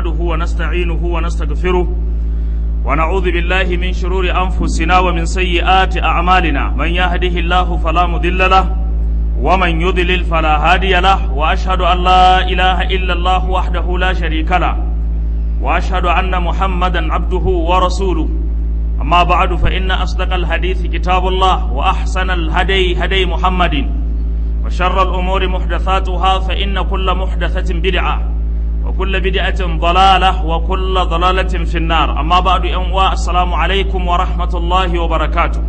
نحمده ونستعينه ونستغفره ونعوذ بالله من شرور أنفسنا ومن سيئات أعمالنا من يهده الله فلا مضل له ومن يضلل فلا هادي له وأشهد أن لا إله إلا الله وحده لا شريك له وأشهد أن محمدا عبده ورسوله أما بعد فإن أصدق الحديث كتاب الله وأحسن الهدي هدي محمد وشر الأمور محدثاتها فإن كل محدثة بدعة وكل بدعة ضلالة وكل ضلالة في النار أما بعد أنواع السلام عليكم ورحمة الله وبركاته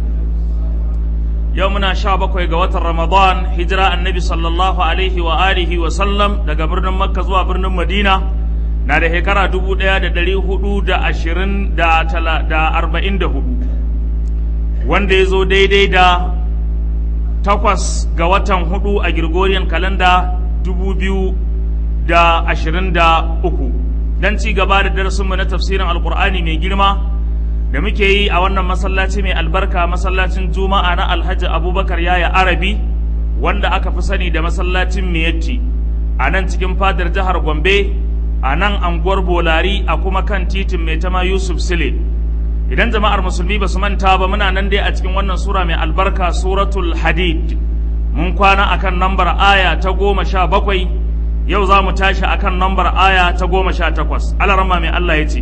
يومنا شابك ويقوات رمضان هجرة النبي صلى الله عليه وآله وسلم دقا برن مكة زوا برن مدينة na da shekara dubu ɗaya da ɗari hudu da ashirin da arba'in da hudu wanda ya zo daidai da takwas ga watan hudu a Gregorian kalanda dubu biyu da ashirin da uku don ci gaba da darasinmu na tafsirin alkur'ani mai girma da muke yi a wannan masallaci mai albarka masallacin juma'a na alhaji abubakar yaya arabi wanda aka fi sani da masallacin miyatti a nan cikin fadar jihar gombe a nan anguwar bolari a kuma kan titin mai tama yusuf sile idan jama'ar musulmi ba su manta ba muna nan dai a cikin wannan sura mai albarka suratul hadid mun kwana akan nambar aya ta goma sha bakwai yau za mu tashi akan nambar aya ta goma sha takwas alarama mai allah ya ce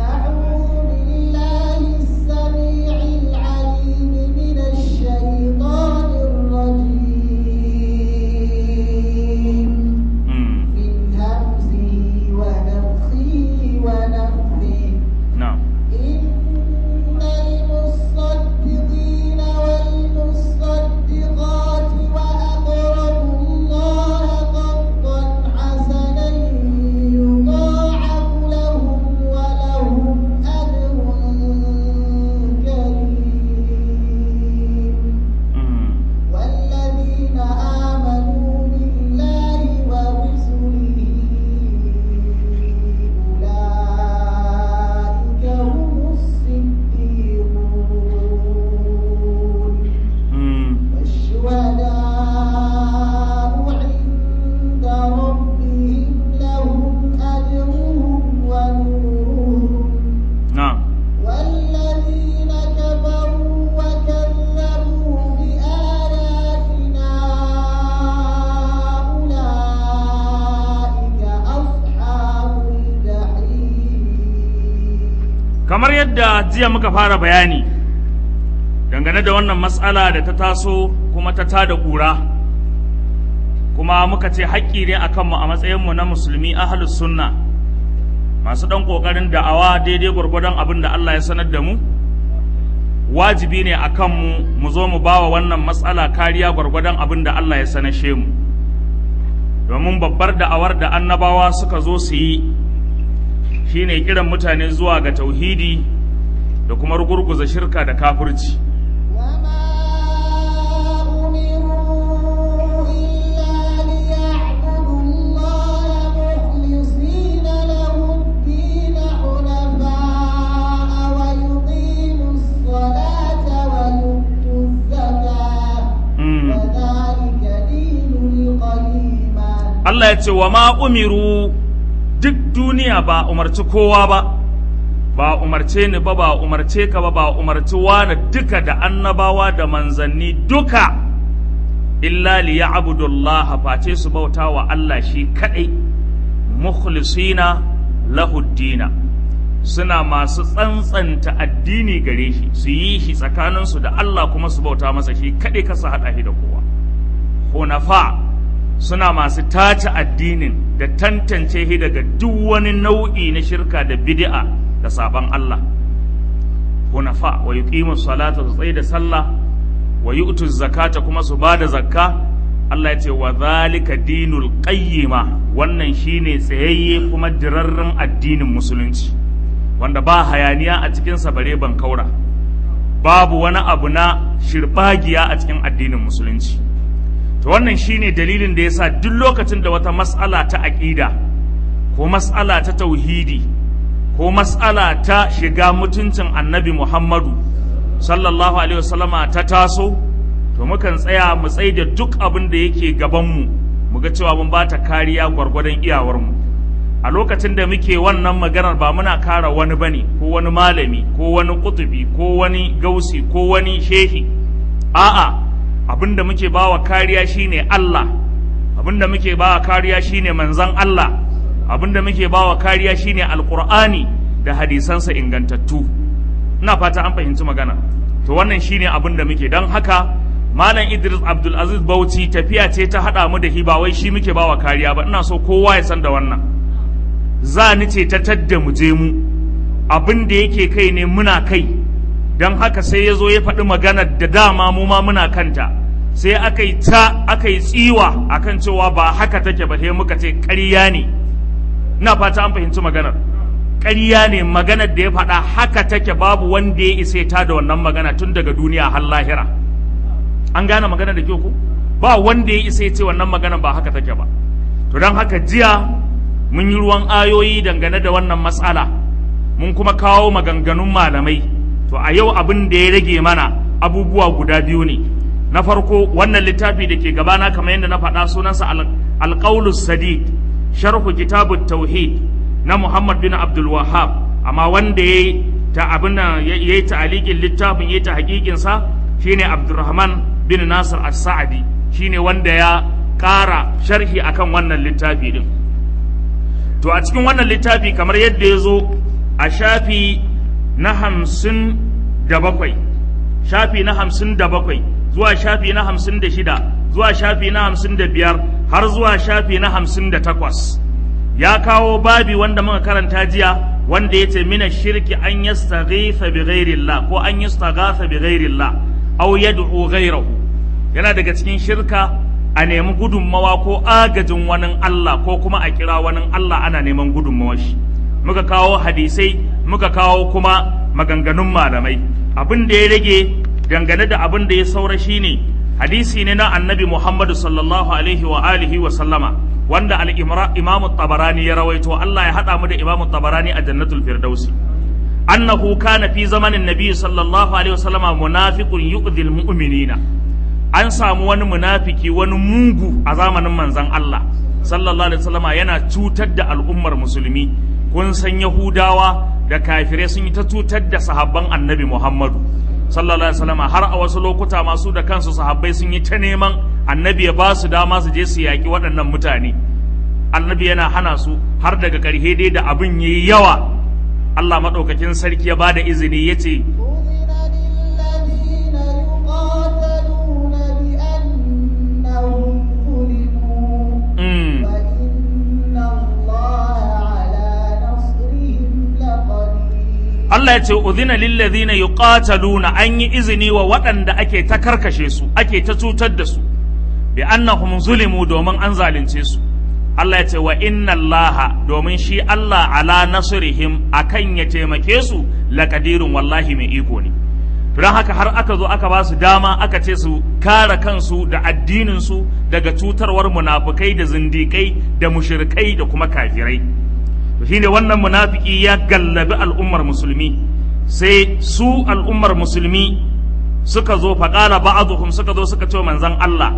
kamar yadda jiya muka fara bayani dangane da wannan matsala da ta taso kuma ta tada ƙura kuma muka ce haƙƙi ne a kanmu a matsayinmu na musulmi ahalus sunna masu ɗan ƙoƙarin da'awa daidai gwargwadon abin da Allah ya sanar da mu wajibi ne a kanmu mu zo mu bawa wannan matsala kariya gwargwadon abin da Allah ya sanashe mu domin babbar da'awar da annabawa suka zo su yi shine kiran mutane zuwa ga tauhidi da kuma rugurguza shirka da kafirci Allah ya ce wa ma umiru duk duniya ba umarci kowa ba ba umarce ni ba ba umarce ka ba ba umarci wani duka da annabawa da manzanni duka illa li ya'budullah face su bauta wa Allah shi kadai mukhlisina lahu dina suna masu tsantsanta addini gare shi su yi shi tsakaninsu da Allah kuma su bauta masa shi kadai kasa hada shi da kowa hunafa suna masu tace addinin da tantance shi daga duk wani nau'i na shirka da bid'a da saban Allah hunafa wa yuqimu salata su tsaye da sallah wa yu'tu zakata kuma su bada zakka Allah ya ce wa zalika dinul qayyima wannan shine tsayayye kuma dirarren addinin musulunci wanda ba hayaniya a cikin sa bare ban kaura babu wani abu na shirbagiya a cikin addinin musulunci to wannan shine dalilin da yasa duk lokacin da wata mas'ala ta aqida ko mas'ala ta tauhidi ko mas'ala ta shiga mutuncin annabi Muhammadu sallallahu alaihi wasallama ta taso to mukan tsaya mu tsai da duk abin da yake gabanmu mu ga cewa mun bata kariya gwargwadon iyawarmu a lokacin da muke wannan maganar ba muna kara wani bane ko wani malami ko wani kutubi ko wani gausi ko wani shehi a'a abinda muke bawa kariya shine Allah abinda muke bawa kariya shine manzon Allah abinda muke bawa kariya shine alqur'ani da hadisansa ingantattu ina fata an fahimci magana to wannan shine abinda muke dan haka malam Idris Abdul Aziz Bauchi tafiya ce ta hada mu da hi ba wai shi muke bawa kariya ba ina so kowa ya san da wannan za ni ce ta tadda mu je mu abin da yake kai ne muna kai don haka sai ya zo ya faɗi maganar da dama mu ma muna kanta sai aka yi ta aka yi tsiwa akan cewa ba haka take ba sai muka ce ƙarya ne ina fata an fahimci maganar ƙarya ne maganar da ya faɗa haka take babu wanda ya isa ta da wannan magana tun daga duniya har lahira an gane magana da kyau ko ba wanda ya isa ya ce wannan magana ba haka take ba to don haka jiya mun yi ruwan ayoyi dangane da wannan matsala mun kuma kawo maganganun malamai to a yau abin da ya rage mana abubuwa guda biyu ne na farko wannan littafi da ke gabana kamar yadda na faɗa sunansa alƙaulus sadid sharhu kitabut tauhid na muhammad bin abdul wahab amma wanda ya yi ta abin ya yi ta'alikin littafin ya yi ta hakikinsa shine abdurrahman bin nasir as-sa'adi shine wanda ya ƙara sharhi akan wannan littafi din to a cikin wannan littafi kamar yadda ya zo a shafi na hamsin da bakwai shafi na hamsin da bakwai zuwa shafi na hamsin da shida zuwa shafi na hamsin da biyar har zuwa shafi na hamsin da takwas ya kawo babi wanda muka karanta jiya wanda ya ce mina shirki an yastaghitha bi ghairillah ko an yastaghatha bi ghairillah aw yad'u ghairahu yana daga cikin shirka a nemi gudunmawa ko agajin wani Allah ko kuma a kira wani Allah ana neman gudunmawar shi muka kawo hadisai muka kawo kuma maganganun malamai abin da ya rage dangane da abin da ya saura shine hadisi ne na annabi Muhammadu sallallahu alaihi wa alihi wa sallama wanda al-imamu tabarani ya rawaito Allah ya hada mu da imamu tabarani a jannatul firdausi annahu kana fi zamanin nabi sallallahu alaihi wa sallama munafiqun yu'dhil mu'minina an samu wani munafiki wani mugu a zamanin manzan Allah sallallahu alaihi wasallama yana cutar da al'ummar musulmi kun san yahudawa da kafirai sun yi ta cutar da sahabban annabi muhammadu sallallahu alaihi wasallama har a wasu lokuta masu da kansu sahabbai sun yi ta neman annabi ya ba su dama su je su yaƙi waɗannan mutane annabi yana hana su har daga ƙarshe dai da abin yayi yawa Allah maɗaukakin sarki ya ba da izini ya ce Allah ya ce udhina lillazina yuqataluna an yi izini wa waɗanda ake ta karkashe su ake ta cutar da su bi annahum zulimu domin an zalunce su Allah ya ce wa inna Allah domin shi Allah ala nasrihim akan ya taimake su laqadirun wallahi mai iko ne don haka har aka zo aka ba su dama aka ce su kare kansu da addinin su daga cutarwar munafukai da zindikai da mushrikai da kuma kafirai to shine wannan munafiki ya gallabi al'ummar musulmi sai su al'ummar musulmi suka zo faƙala ba'aduhum suka zo suka ce manzon Allah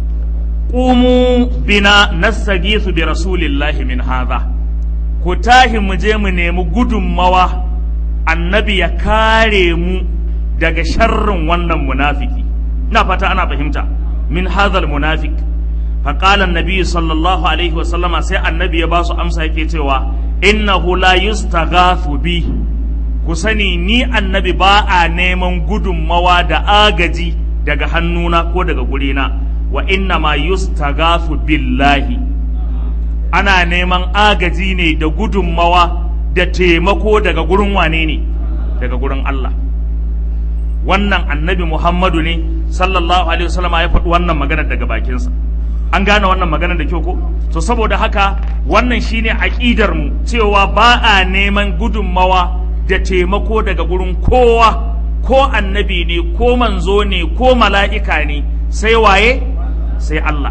qumu bina nastagisu bi rasulillahi min hadha ku tahi mu je mu nemi gudunmawa annabi ya kare mu daga sharrin wannan munafiki ina fata ana fahimta min hadhal munafik فقال النبي صلى الله عليه وسلم sai annabi ya ba su amsa yake cewa innahu la yustaghathu bi ku sani ni annabi ba a neman gudunmawa da agaji daga hannuna ko daga gurina wa inna ma yustaghathu billahi ana neman agaji ne da gudunmawa da taimako daga gurin wane ne daga gurin Allah wannan annabi Muhammadu ne sallallahu alaihi wasallam ya faɗi wannan magana daga bakinsa an gane wannan magana da kyau ko to saboda haka wannan shine aqidar mu cewa ba a neman gudunmawa da taimako daga gurin kowa ko annabi ne ko manzo ne ko mala'ika ne sai waye sai Allah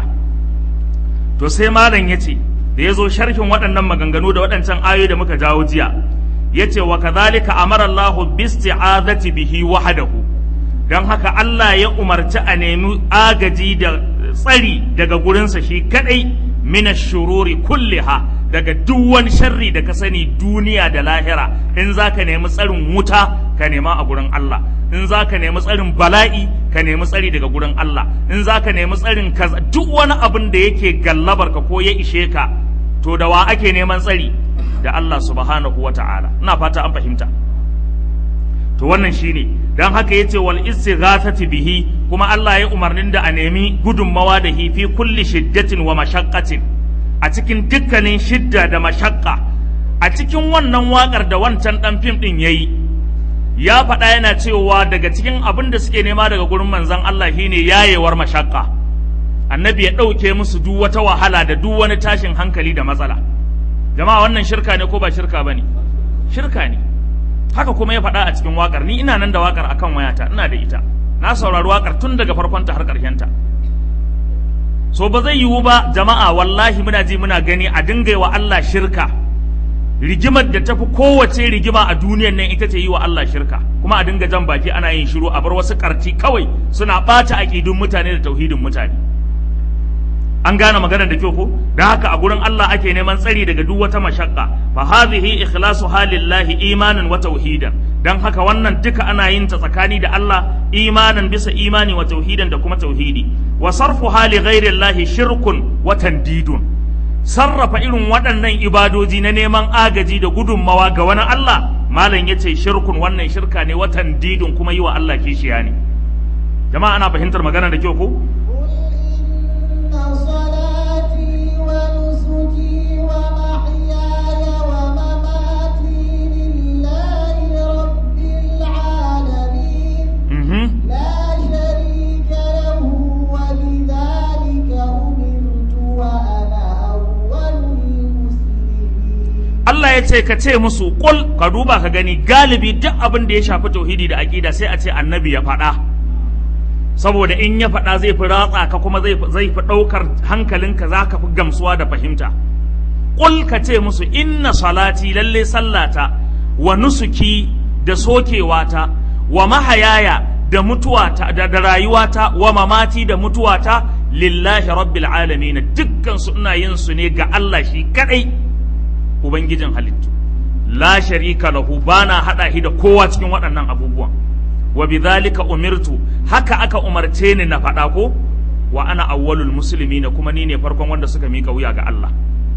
to sai malam yace da yazo sharhin waɗannan maganganu da waɗancan ayoyi da muka jawo jiya yace wa kadhalika amara Allahu bisti'azati bihi wahdahu dan haka Allah ya umarci a nemi agaji da tsari daga gurinsa shi kadai mina shururi kulliha daga duk wani sharri da ka sani duniya da lahira in za ka nemi tsarin wuta ka nema a gurin Allah in za ka nemi tsarin bala'i ka nemi tsari daga gurin Allah in za ka nemi tsarin kaza duk wani abin da yake gallabar ka ko ya ishe ka to da wa ake neman tsari da Allah subhanahu wa ta'ala ina fata an fahimta to wannan shine dan haka yace wal istighathati bihi kuma Allah ya umarnin da a nemi gudunmawa da hi fi kulli shiddatin wa mashaqqatin a cikin dukkanin shidda da mashaqqa a cikin wannan wakar da wancan dan fim din yayi ya faɗa yana cewa daga cikin abin da suke nema daga gurin manzon Allah shine yayewar mashaqqa annabi ya ɗauke musu duk wata wahala da duk wani tashin hankali da matsala jama'a wannan shirka ne ko ba shirka bane shirka ne haka kuma ya faɗa a cikin waƙar ni ina nan da waƙar akan wayata ina da ita na saurari waƙar tun daga farkonta har ƙarshenta so ba zai yiwu ba jama'a wallahi muna ji muna gani a dinga wa Allah shirka rigimar da tafi kowace rigima a duniyar nan ita ce yi wa Allah shirka kuma a dinga jan baki ana yin shiru a bar wasu ƙarti kawai suna ɓata aƙidun mutane da tauhidin mutane an gane maganar da kyau ko da haka a gurin Allah ake neman tsari daga duk wata mashakka fa hadhihi ikhlasu halillahi imanan wa tauhidan dan haka wannan duka ana yin ta tsakani da Allah imanan bisa imani wa tauhidan da kuma tauhidi wa sarfu hali ghairillahi shirkun wa tandidun sarrafa irin waɗannan ibadoji na neman agaji da gudunmawa ga wani Allah malam yace shirkun wannan shirka ne wa tandidun kuma yi wa Allah kishiya ne jama'a ana fahimtar magana da kyau ko صلاتي ونسكي ومحياي ومماتي لله رب العالمين mhm لا شريك له وبذلك أمرت وأنا أول المسلمين Allah ya ce ka ce musu kul ka duba ka gani galibi duk abin da ya shafi tauhidi da aqida sai a ce annabi ya faɗa saboda in ya faɗa zai fi ratsa ka kuma zai fi- zai fi ɗaukar hankalinka za ka fi gamsuwa da fahimta kul ka ce musu inna salati lalle sallata wa nusuki da sokewata wa mahayaya da mutuwata da, da rayuwata wa mamati da mutuwata lillahi rabbil alamin dukkan su ina yin su ne ga Allah shi kadai ubangijin halittu la sharika lahu bana hada shi da kowa cikin waɗannan abubuwan wa bidhalika umirtu haka aka umarce ni na faɗa ko wa ana awwalul muslimina kuma ni ne farkon wanda suka mika wuya ga Allah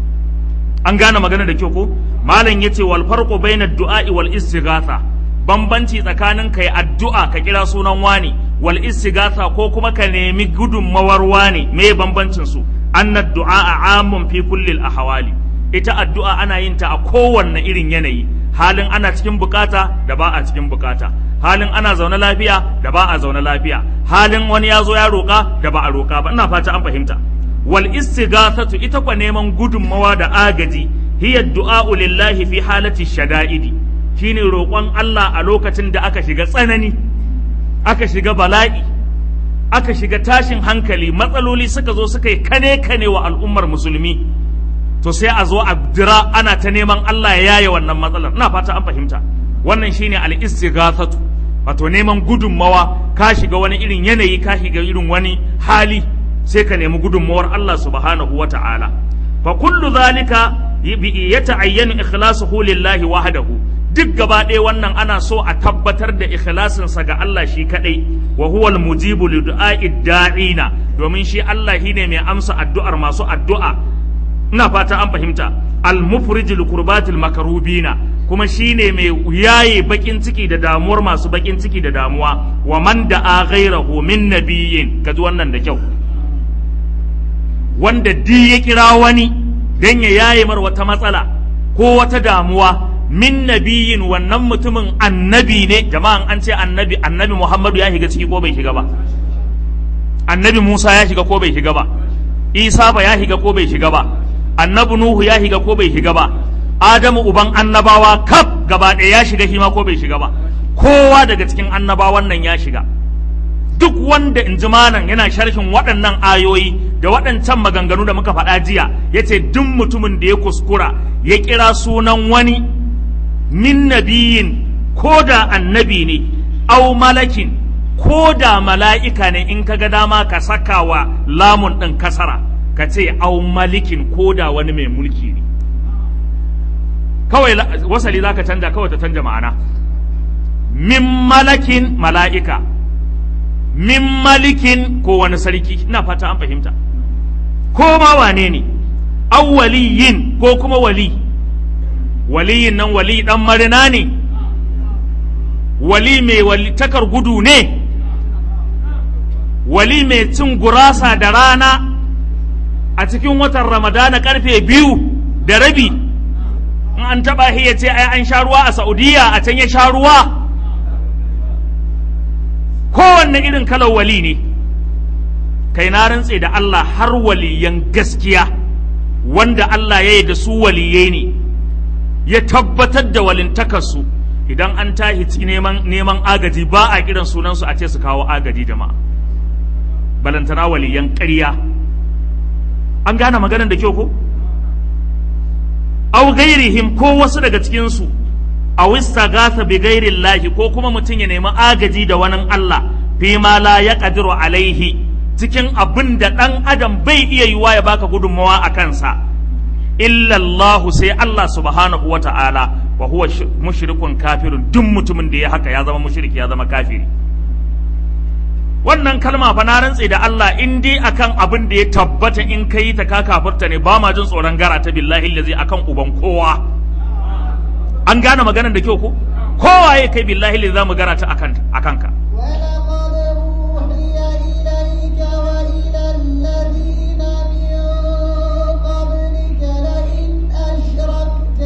an gane magana da kyau ko malam yace wal farqu baina du'a'i wal istighatha bambanci tsakanin kai addu'a ka kira sunan wani wal istighatha ko kuma ka nemi gudunmawar wani me bambancin su anna du'a amun fi kulli al ahwali ita addu'a ana yin ta a kowanne irin yanayi halin ana cikin bukata da ba a cikin bukata halin ana zaune lafiya da ba a zaune lafiya halin wani ya zo ya roƙa da ba a roƙa ba ina fata an fahimta wal istighathatu ita kwa neman gudunmawa da agaji hiya du'a'u lillahi fi halati shada'idi shine roƙon Allah a lokacin da aka shiga tsanani aka shiga bala'i aka shiga tashin hankali matsaloli suka zo suka yi kane kane wa al'ummar musulmi to sai a zo a dira ana ta neman Allah ya yaye wannan matsalar ina fata an fahimta wannan shine al istighathatu wato neman gudunmawa ka shiga wani irin yanayi ka shiga irin wani hali sai ka nemi gudunmawar Allah subhanahu wa ta'ala fa kullu zalika ya ta'ayyanu ikhlasuhu lillahi wahdahu duk gaba ɗaya wannan ana so a tabbatar da ikhlasinsa ga Allah shi kadai wa huwa mujibu li du'a'i da'ina domin shi Allah shine mai amsa addu'ar masu addu'a ina fata an fahimta al-mufrij li kurbatil makarubina kuma shine mai yaye bakin ciki da damuwar masu bakin ciki da damuwa wa man da'a ghairahu min nabiyyin kaji wannan da kyau wanda di ya kira wani dan ya yaye mar wata matsala ko wata damuwa min nabiyin wannan mutumin annabi ne jama'an an ce annabi annabi Muhammadu ya shiga ciki ko bai shiga ba annabi Musa ya shiga ko bai shiga ba Isa ba ya shiga ko bai shiga ba annabi Nuhu ya shiga ko bai shiga ba Adamu uban annabawa kaf gaba ɗaya ya shiga shi ma ko bai shiga ba kowa daga cikin annabawan nan ya shiga duk wanda in ji malam yana sharhin waɗannan ayoyi da waɗancan maganganu da muka faɗa jiya ya ce duk mutumin da ya kuskura ya kira sunan wani min nabiyin ko da annabi ne au malakin ko da mala'ika ne in ka ga dama ka saka wa lamun ɗin kasara ka ce au malikin ko da wani mai mulki ne kawai la- wasali za ka canja kawai ta canja ma'ana min malakin mala'ika min malikin ko wani sarki ina fata an fahimta ko ma wane ne awwaliyin ko kuma wali waliyin nan wali dan marina ne wali mai wali takar gudu ne wali mai cin gurasa da rana a cikin watan ramadana karfe biyu da rabi in an taba shi ya ce ai an sha ruwa a saudiya a can ya sha ruwa kowanne irin kalar wali ne kai na rantse da Allah har waliyan gaskiya wanda Allah ya yi da su waliyai ne ya tabbatar da walintakarsu idan an tahi ci neman neman agaji ba a kiran sunansu a ce su kawo agaji jama'a balantana waliyan ƙarya an gane maganar da kyau ko au gairihim ko wasu daga cikinsu a wista gasa bi gairin lahi ko kuma mutum ya nemi agaji da wani Allah fi ma la ya ƙadiru alaihi cikin abin da ɗan adam bai iya yiwa ya baka gudunmawa a kansa illallahu sai Allah subhanahu wa ta'ala wa huwa sh- mushrikun kafirun duk mutumin da ya haka ya zama mushriki ya zama kafiri wannan kalma fa na rantse da Allah in dai akan abin da ya tabbata in kai ta ka kafirta ne ba ma jin tsoron gara ta billahi lazi akan uban kowa an gane maganar da kyau ko kowa ya kai billahi lazi zamu gara ta akan akan ka ولقد أوحي إليك وإلى الذين من قبلك لئن أشركت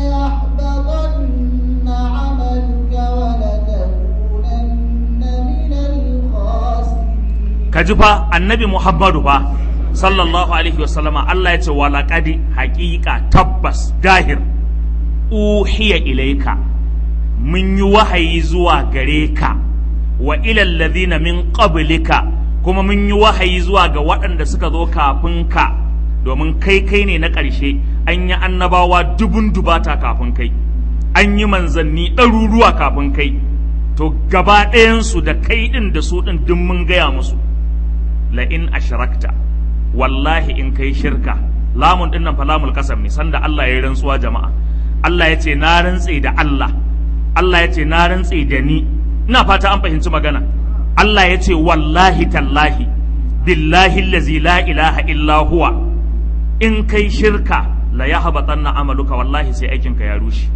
ليحبطن عملك ولتكونن من الخاسرين ka ji fa annabi muhammadu fa sallallahu alaihi wasallama Allah ya ce wa laqadi haqiqa tabbas dahir uhiya ilaika mun yi wahayi zuwa gare ka wa ilal ladhina min qablika kuma mun yi wahayi zuwa ga waɗanda suka zo kafin ka domin kai kai ne na ƙarshe an yi annabawa dubun dubata kafin kai an yi manzanni ɗaruruwa kafin kai to gaba ɗayansu da kai ɗin da su ɗin duk mun gaya musu la'in ashrakta wallahi in kai shirka lamun ɗin nan fa lamul kasam ne sanda Allah ya yi rantsuwa jama'a Allah ya ce na rantse da Allah Allah ya ce na rantse da ni ina fata an fahimci magana Allah ya ce wallahi tallahi billahi allazi la ilaha illa huwa in kai shirka la yahbatanna amaluka wallahi sai aikinka ya rushe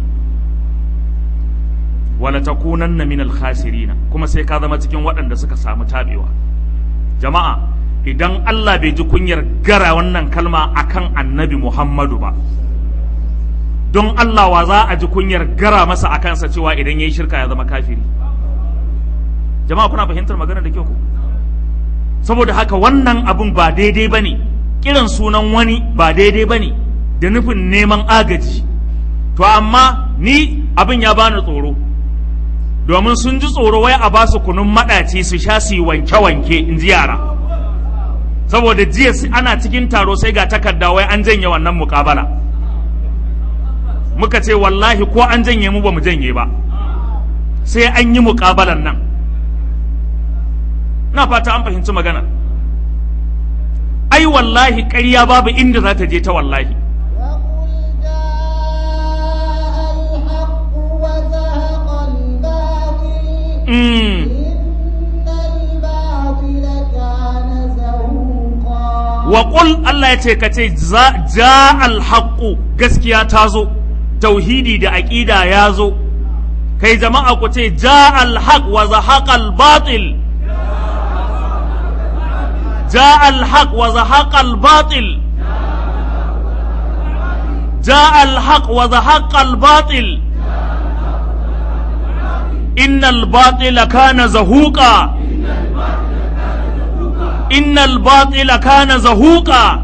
wala takunanna min al-khasirina kuma sai ka zama cikin waɗanda suka samu tabewa jama'a idan Allah bai ji kunyar gara wannan kalma akan annabi Muhammadu ba don Allah wa za a ji kunyar gara masa a kansa cewa idan ya yi shirka ya zama kafiri jama'a kuna fahimtar magana da kyau ku saboda haka wannan abun ba daidai ba ne kiran sunan wani ba daidai ba ne da nufin neman agaji to amma ni abin ya bani tsoro domin sun ji tsoro wai a ba su kunun maɗaci su sha su yi wanke-wanke in ji yara saboda jiya su- ana cikin taro sai ga takarda wai an janye wannan mukabala muka ce wallahi ko an janye mu ba mu janye ba sai an yi mukabalan nan na fata an fahimci magana ai wallahi ƙarya babu inda za ta je ta wallahi وقل جاء الحق وزهق الباطل mm. إن الباطل كان زهوقا wa ƙul Allah ya ce ka ce ja alhaƙu gaskiya ta zo tauhidi da aƙida ya zo kai jama'a ku ce ja alhaq wa zahaqa albatil ja alhaq wa zahaqa albatil ja alhaq wa zahaqa albatil innal batila kana zahuqa innal batila kana zahuqa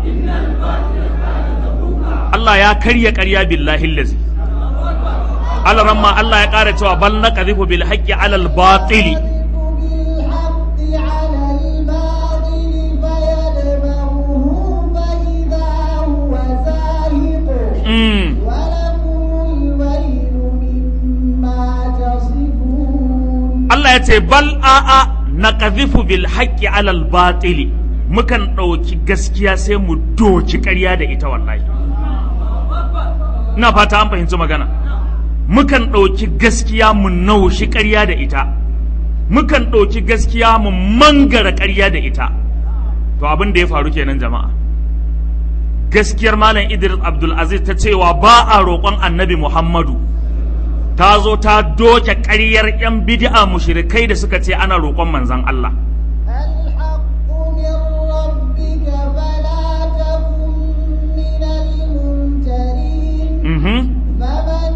Allah ya karya ƙarya billahi lazi Allah ramma Allah ya ƙara cewa bal naqdhifu bil haqqi ala al batili بالحق على الباطل فيدمغه فإذا هو زاهق mm. ولكم الويل مما تصفون Allah ya ce bal a'a naqdhifu bil haqqi ala al batili mukan ɗauki gaskiya sai mu doki ƙarya da ita wallahi ina fata an fahimci magana mukan ɗauki gaskiya mu naushi ƙarya da ita mukan ɗauki gaskiya mu mangara ƙarya da ita to abin da ya faru kenan jama'a gaskiyar malam idris abdulaziz ta cewa ba a roƙon annabi muhammadu ta zo ta doke ƙaryar 'yan bid'a mushrikai da suka ce ana roƙon manzon Allah الحق من ربك فلا تكن من الممترين mhm فمن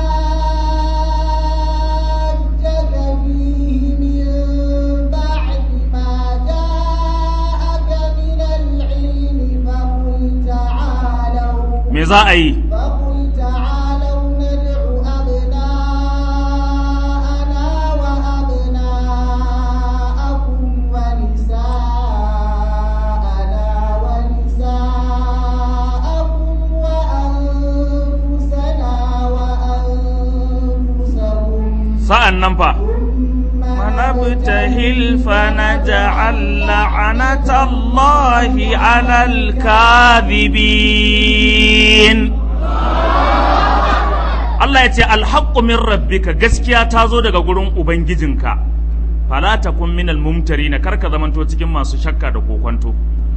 حاجك فيه من بعد ما جاءك من العلم فقل تعالوا me za a yi فقل تعالوا ندع أبناءنا وأبناءكم ونساءنا ونساءكم وأنفسنا وأنفسكم sa'an nan fa ثم ونبتهل فنجعل لعنة الله على الكاذبين Allah ya ce alhaqqu min rabbika gaskiya ta zo daga gurin ubangijinka fala takun minal mumtarina karka zamanto cikin masu shakka da kokonto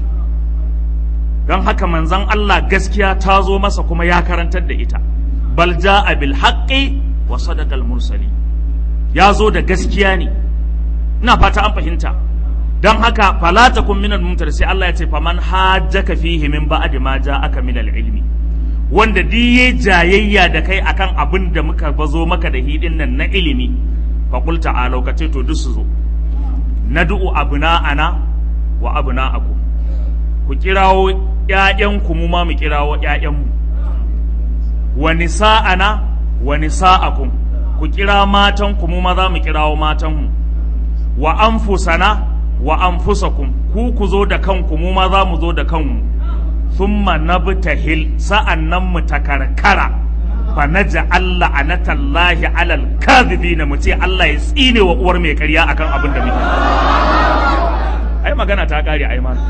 don haka manzon Allah gaskiya ta zo masa kuma ya karantar da ita bal ja'a bil haqqi wa sadaqal mursali ya zo da gaskiya ne ina fata an fahimta don haka fala takun minal mumtar sai Allah ya ce faman hajjaka fihi min ba'di ma ja'aka minal ilmi wanda diye jayayya da kai akan abin da muka bazo maka da hidin nan na ilimi fa qul ta'alu ka ce to duk su zo nad'u abna'ana wa abna'akum ku kirawo ƴaƴanku mu ma mu kirawo ƴaƴanmu wa nisa'ana wa nisa'akum ku kira matanku mu ma za mu kirawo matanmu wa anfusana wa anfusakum ku ku zo da kanku mu ma za mu zo da kanmu thumma nabtahil sa'annan mu takarkara fa naj'al la'anatallahi 'alal kadhibina mu ce Allah ya tsine wa uwar mai ƙarya akan abin da muke ai magana ta kare ai ma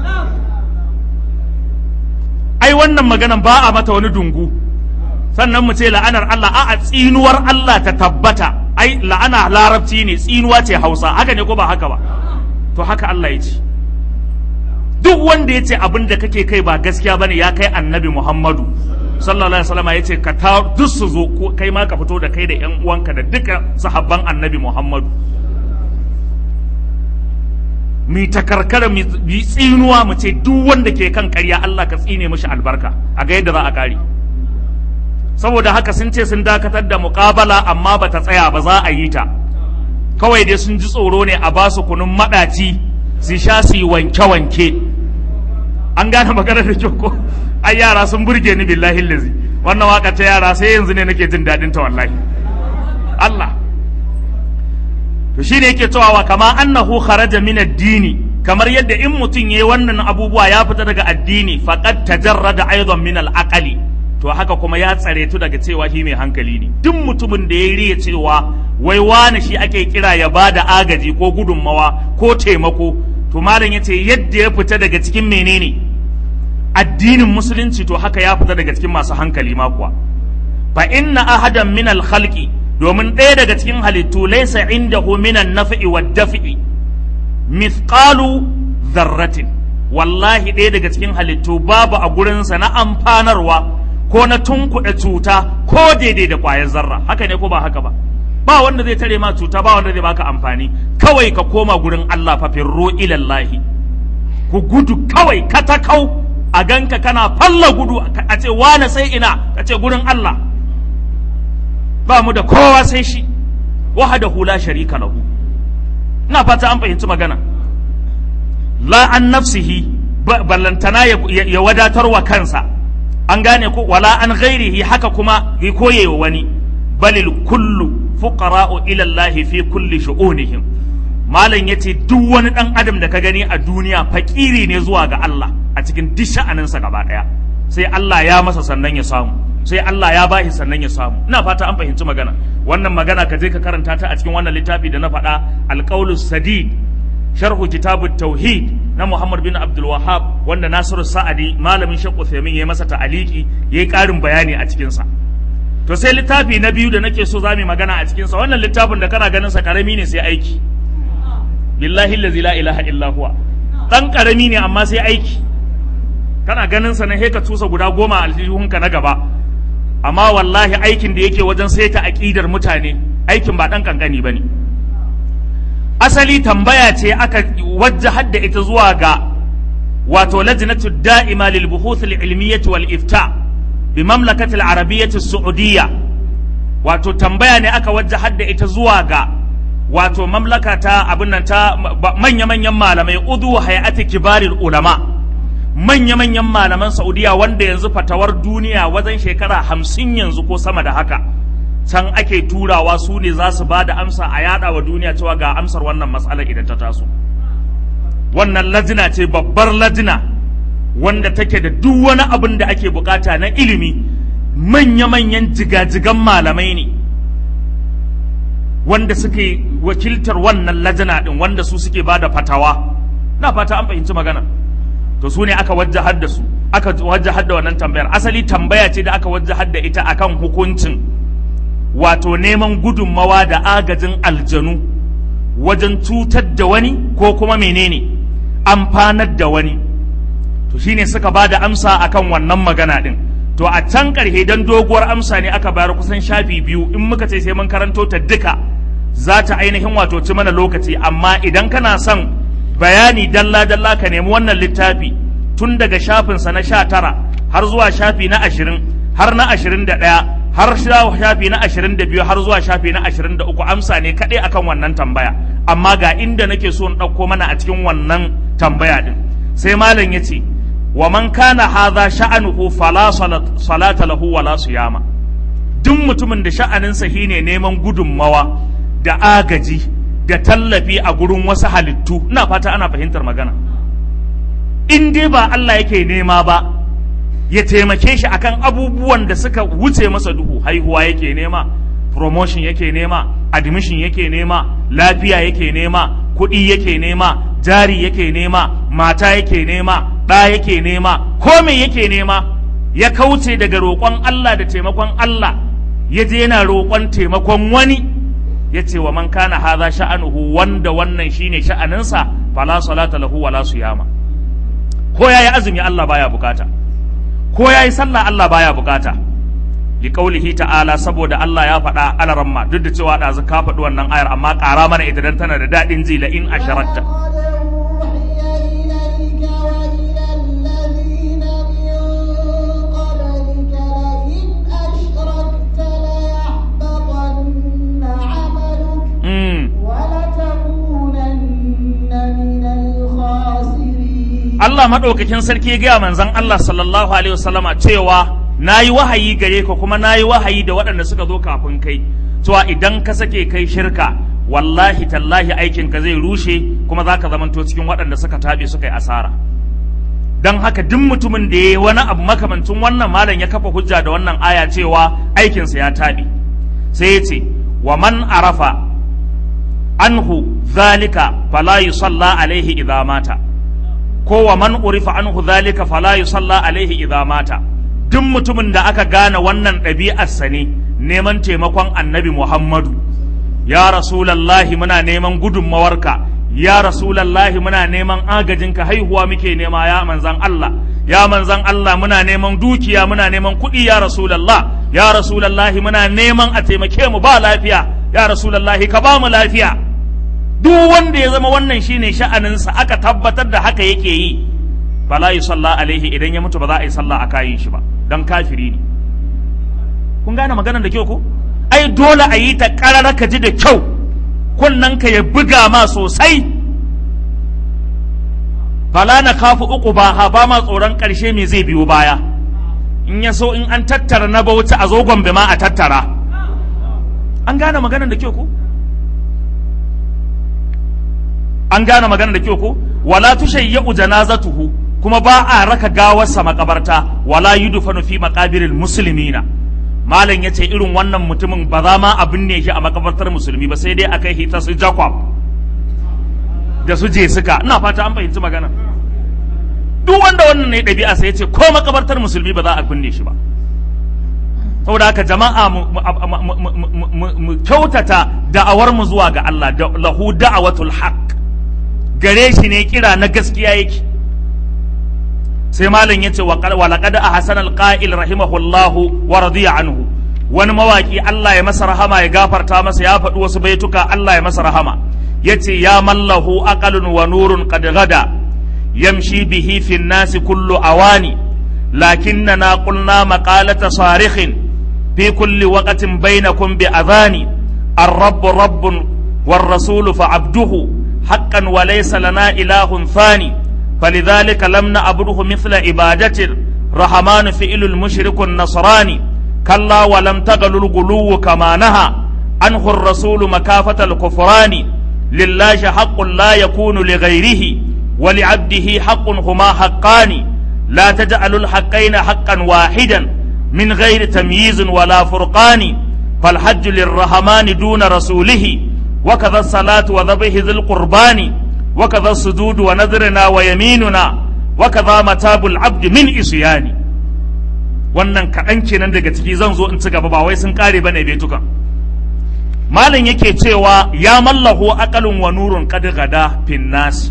ai wannan maganan ba a mata wani dungu sannan mu ce la'anar Allah a tsinuwar Allah ta tabbata ai la'ana larabci ne tsinuwa ce Hausa haka ne ko ba haka ba to haka Allah ya ce duk wanda ya ce abin da kake kai ba gaskiya bane ya kai annabi Muhammadu sallallahu alaihi wasallam ya ce ka ta duk su zo ko kai ma ka fito da kai da yan uwanka da duka sahabban annabi Muhammadu mi takarkara mi mi tsinuwa mu ce duk wanda ke kan ƙarya Allah ka tsine mishi albarka a ga yadda za a kare saboda haka sun ce sun dakatar da muƙabala amma ba ta tsaya ba za a yi ta kawai dai sun ji tsoro ne a ba su kunun maɗaci su sha su yi wanke-wanke an gane maganar da kyau ko ai yara sun burge ni billahi lazi wannan waka ta yara sai yanzu ne nake jin daɗin ta wallahi Allah to shine yake cewa wa kama annahu kharaja min ad-dini kamar yadda in mutum yayi wannan abubuwa ya fita daga addini faqad tajarrada aidan min al-aqli to haka kuma ya tsare tu daga cewa shi mai hankali ne duk mutumin da ya riya cewa wai wani shi ake kira ya ba da agaji ko gudunmawa ko taimako to malam yace yadda ya fita daga cikin menene addinin musulunci to haka ya fita daga cikin masu hankali ma kuwa fa inna ahadan min al khalqi domin ɗaya daga cikin halittu laysa indahu min an naf'i wad daf'i mithqalu dharratin wallahi ɗaya daga cikin halittu babu a gurinsa na amfanarwa ko na tunkuɗe cuta ko daidai da ƙwayar zarra haka ne ko ba haka ba ba wanda zai tare ma cuta ba wanda zai baka amfani kawai ka koma gurin Allah fa firro ilallahi ku gudu kawai katakau a ganka kana falla gudu a ce wane sai ina ka ce gurin Allah ba mu da kowa sai shi wahadahu la sharika lahu ina fata an fahimci magana la an nafsihi ballantana ya wadatar wa kansa an gane ko wala an ghairihi haka kuma ya koye wa wani balil kullu fuqara'u ila Allah fi kulli shu'unihim malam yace duk wani dan adam da ka gani a duniya fakiri ne zuwa ga Allah a cikin duk sha'aninsa gaba daya sai Allah ya masa sannan ya samu sai Allah ya bashi sannan ya samu ina fata an fahimci magana wannan magana ka je ka karanta ta a cikin wannan littafi da na faɗa alqaulus sadid sharhu kitabut tauhid na Muhammad bin Abdul Wahhab wanda Nasiru Sa'adi malamin Sheikh Uthaymeen ya masa ta'aliki yayi ƙarin bayani a cikin sa to sai littafi na biyu da nake so za mu yi magana a cikinsa wannan littafin da kana ganin sa karami ne sai aiki billahi allazi la ilaha illa huwa dan karami ne amma sai aiki kana ganin sa na he ka tusa guda goma a aljihunka na gaba amma wallahi aikin da yake wajen saita aqidar mutane aikin ba dan kankani bane asali tambaya ce aka wajjahar da ita zuwa ga wato lajnatu da'ima lil buhuth al ilmiyyah wal ifta bi mamlakati al arabiyyah as saudiyya wato tambaya ne aka wajjahar da ita zuwa ga wato mamlaka ta abin nan ta manya-manyan malamai udu hay'ati kibaril ulama manya-manyan malaman saudiya wanda yanzu fatawar duniya wajen shekara hamsin yanzu ko sama da haka can ake turawa su ne za su ba da amsa a yada wa duniya cewa ga amsar wannan matsalar idan ta taso wannan lajina ce babbar lajina wanda take da duk wani abin da ake bukata na ilimi manya-manyan jigajigan malamai ne wanda suke wakiltar wannan lajina din wanda su suke ba da fatawa na fata an fahimci magana to su ne aka wajahar da su aka wajahar da wannan tambayar asali tambaya ce da aka wajahar da ita akan hukuncin wato neman gudunmawa da agajin aljanu wajen cutar da wani ko kuma menene amfanar da wani to shine suka ba da amsa akan wannan magana din to a can karhe dan doguwar amsa ne aka bayar kusan shafi biyu in muka ce sai mun karanto ta duka za ta ainihin wato ci mana lokaci amma idan kana son bayani dalla dalla ka nemi wannan littafi tun daga shafinsa na sha tara har zuwa shafi na ashirin har na ashirin da ɗaya har shafi na ashirin da biyu har zuwa shafi na ashirin da uku amsa ne kaɗai akan wannan tambaya amma ga inda nake so in ɗauko mana a cikin wannan tambaya ɗin sai malam ya ce wa man kana hadha sha'anuhu fala salata lahu wala siyama duk mutumin da sha'aninsa shine neman gudunmawa da agaji da tallafi a gurin wasu halittu ina fata ana fahimtar magana in dai ba Allah yake nema ba ya taimake shi akan abubuwan da suka wuce masa duhu haihuwa yake nema promotion yake nema admission yake nema lafiya yake nema kuɗi yake nema jari yake nema mata yake nema ɗa yake nema ko me yake nema ya kauce daga roƙon Allah da taimakon Allah ya je yana roƙon taimakon wani ya ce wa man kana haza sha'anuhu wanda wannan shine sha'aninsa fala salata lahu wala siyama ko yayi azumi Allah baya bukata ko yayi sallah Allah baya bukata li qaulihi ta'ala saboda Allah ya faɗa alaramma duk da cewa ɗazu ka faɗi wannan ayar amma ƙara mana ita dan tana da daɗin ji la in asharakta Allah maɗaukakin sarki ya gaya manzan Allah sallallahu alaihi wasallama cewa na yi wahayi gare ka kuma na yi wahayi da waɗanda suka zo kafin kai cewa idan ka sake kai shirka wallahi tallahi aikin ka zai rushe kuma za ka zamanto cikin waɗanda suka taɓe suka yi asara don haka duk mutumin da ya yi wani abu makamancin wannan malam ya kafa hujja da wannan aya cewa aikinsa ya taɓe sai ya ce wa man arafa anhu zalika fala yusalla alaihi idza mata ko wa man urifa anhu zalika fala yusalla alaihi idza mata duk mutumin da aka gane wannan ɗabi'arsa ne neman taimakon annabi Muhammadu ya rasulallahi muna neman gudunmawarka ya rasulallahi muna neman agajinka haihuwa muke nema ya manzan Allah ya manzan Allah muna neman dukiya muna neman kuɗi ya rasulallah ya rasulallahi muna neman a taimake mu ba lafiya ya rasulallahi ka ba mu lafiya duk wanda ya zama wannan shine sha'aninsa aka tabbatar da haka yake yi fala yi sallah alaihi idan ya mutu ba za a yi sallah a kayin shi ba don kafiri ne kun gane maganar da kyau ko ai dole a yi ta karara ka ji da kyau kunnen ka ya buga ma sosai fala na kafu uku ba ha ba ma tsoron karshe me zai biyo baya in ya so in an tattara na bauta a zo gombe ma a tattara an gane maganar da kyau ko an gane magana da kyau ko wala tushayyu janazatuhu kuma ba a raka gawarsa makabarta wala yudfanu fi maqabiril muslimina malam yace irin wannan mutumin ba za ma a binne shi a makabartar musulmi ba sai dai akai hita su jacob da su je suka ina fata an fahimci magana duk wanda wannan ne ɗabi'a sai yace ko makabartar musulmi ba za a binne shi ba saboda haka jama'a mu- mu- mu- mu- mu- mu- mu kyautata da'awar mu zuwa ga Allah da lahu da'awatul haqq gare shi ne kira na gaskiya yake sai malam yace wa qad- wa laqad ahsana alqa'il rahimahullahu wa radiya anhu wani mawaki Allah ya masa rahama ya gafarta masa ya faɗi wasu baituka Allah ya masa rahama yace ya mallahu aqalun wa nurun qad gada yamshi bihi fi nasi kullu awani lakinnana qulna maqalata sarikhin fi kulli waqtin bainakum bi adhani الرب رب والرسول فعبده حقا وليس لنا إله ثاني فلذلك لم نعبده مثل عبادة الرحمن فئل المشرك النصراني كلا ولم تغل الغلو كما نهى عنه الرسول مكافة الكفران لله حق لا يكون لغيره ولعبده حق هما حقان لا تجعل الحقين حقا واحدا من غير تمييز ولا فرقان فالحج للرحمن دون رسوله وكذا الصلاة وذبح ذي القربان وكذا السجود ونذرنا ويميننا وكذا متاب العبد من إسيان wannan kaɗan kenan daga ciki zan zo in ci gaba ba wai sun ƙare bane betukan malam yake cewa ya mallahu aqalun wa nurun qad gada fin nas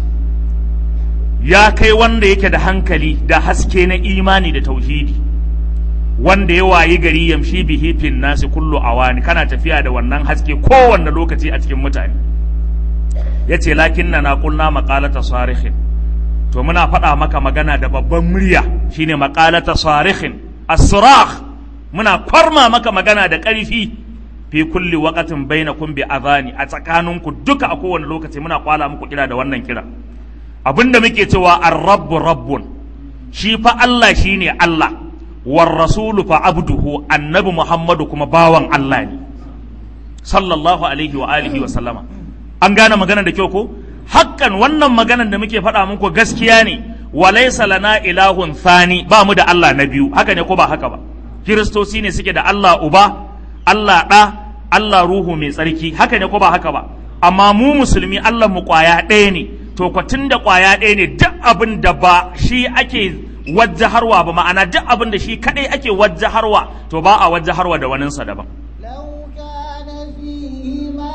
ya kai wanda yake da hankali da haske na imani da tauhidi wanda ya wayi gari yamshi bihi fin nasi kullu awani kana tafiya da wannan haske kowanne lokaci a cikin mutane yace lakinna na qulna maqalata sarihin to muna faɗa maka magana da babban murya shine maqalata sarihin as-surah muna kwarma maka magana da ƙarfi fi kulli waqatin bainakum bi adhani a tsakaninku duka a kowane lokaci muna kwala muku kira da wannan kira abinda muke cewa ar-rabbu rabbun shi fa Allah shine Allah war rasulu fa abduhu annabi Muhammadu kuma bawan Allah ne sallallahu alaihi wa alihi wa sallama an gane magana da kyau ko hakkan wannan maganan da muke faɗa muku gaskiya ne walaysa lana ilahun thani ba mu da Allah na biyu haka ne ko ba haka ba kiristoci ne suke da Allah uba Allah ɗa Allah ruhu mai tsarki haka ne ko ba haka ba amma mu musulmi Allah mu kwaya ɗaya ne to kwatin da kwaya ɗaya ne duk abin da ba shi ake wajjaharwa ba ma'ana duk abin da shi kadai ake wajjaharwa to ba a wajjaharwa da waninsa daban لو كان فيهما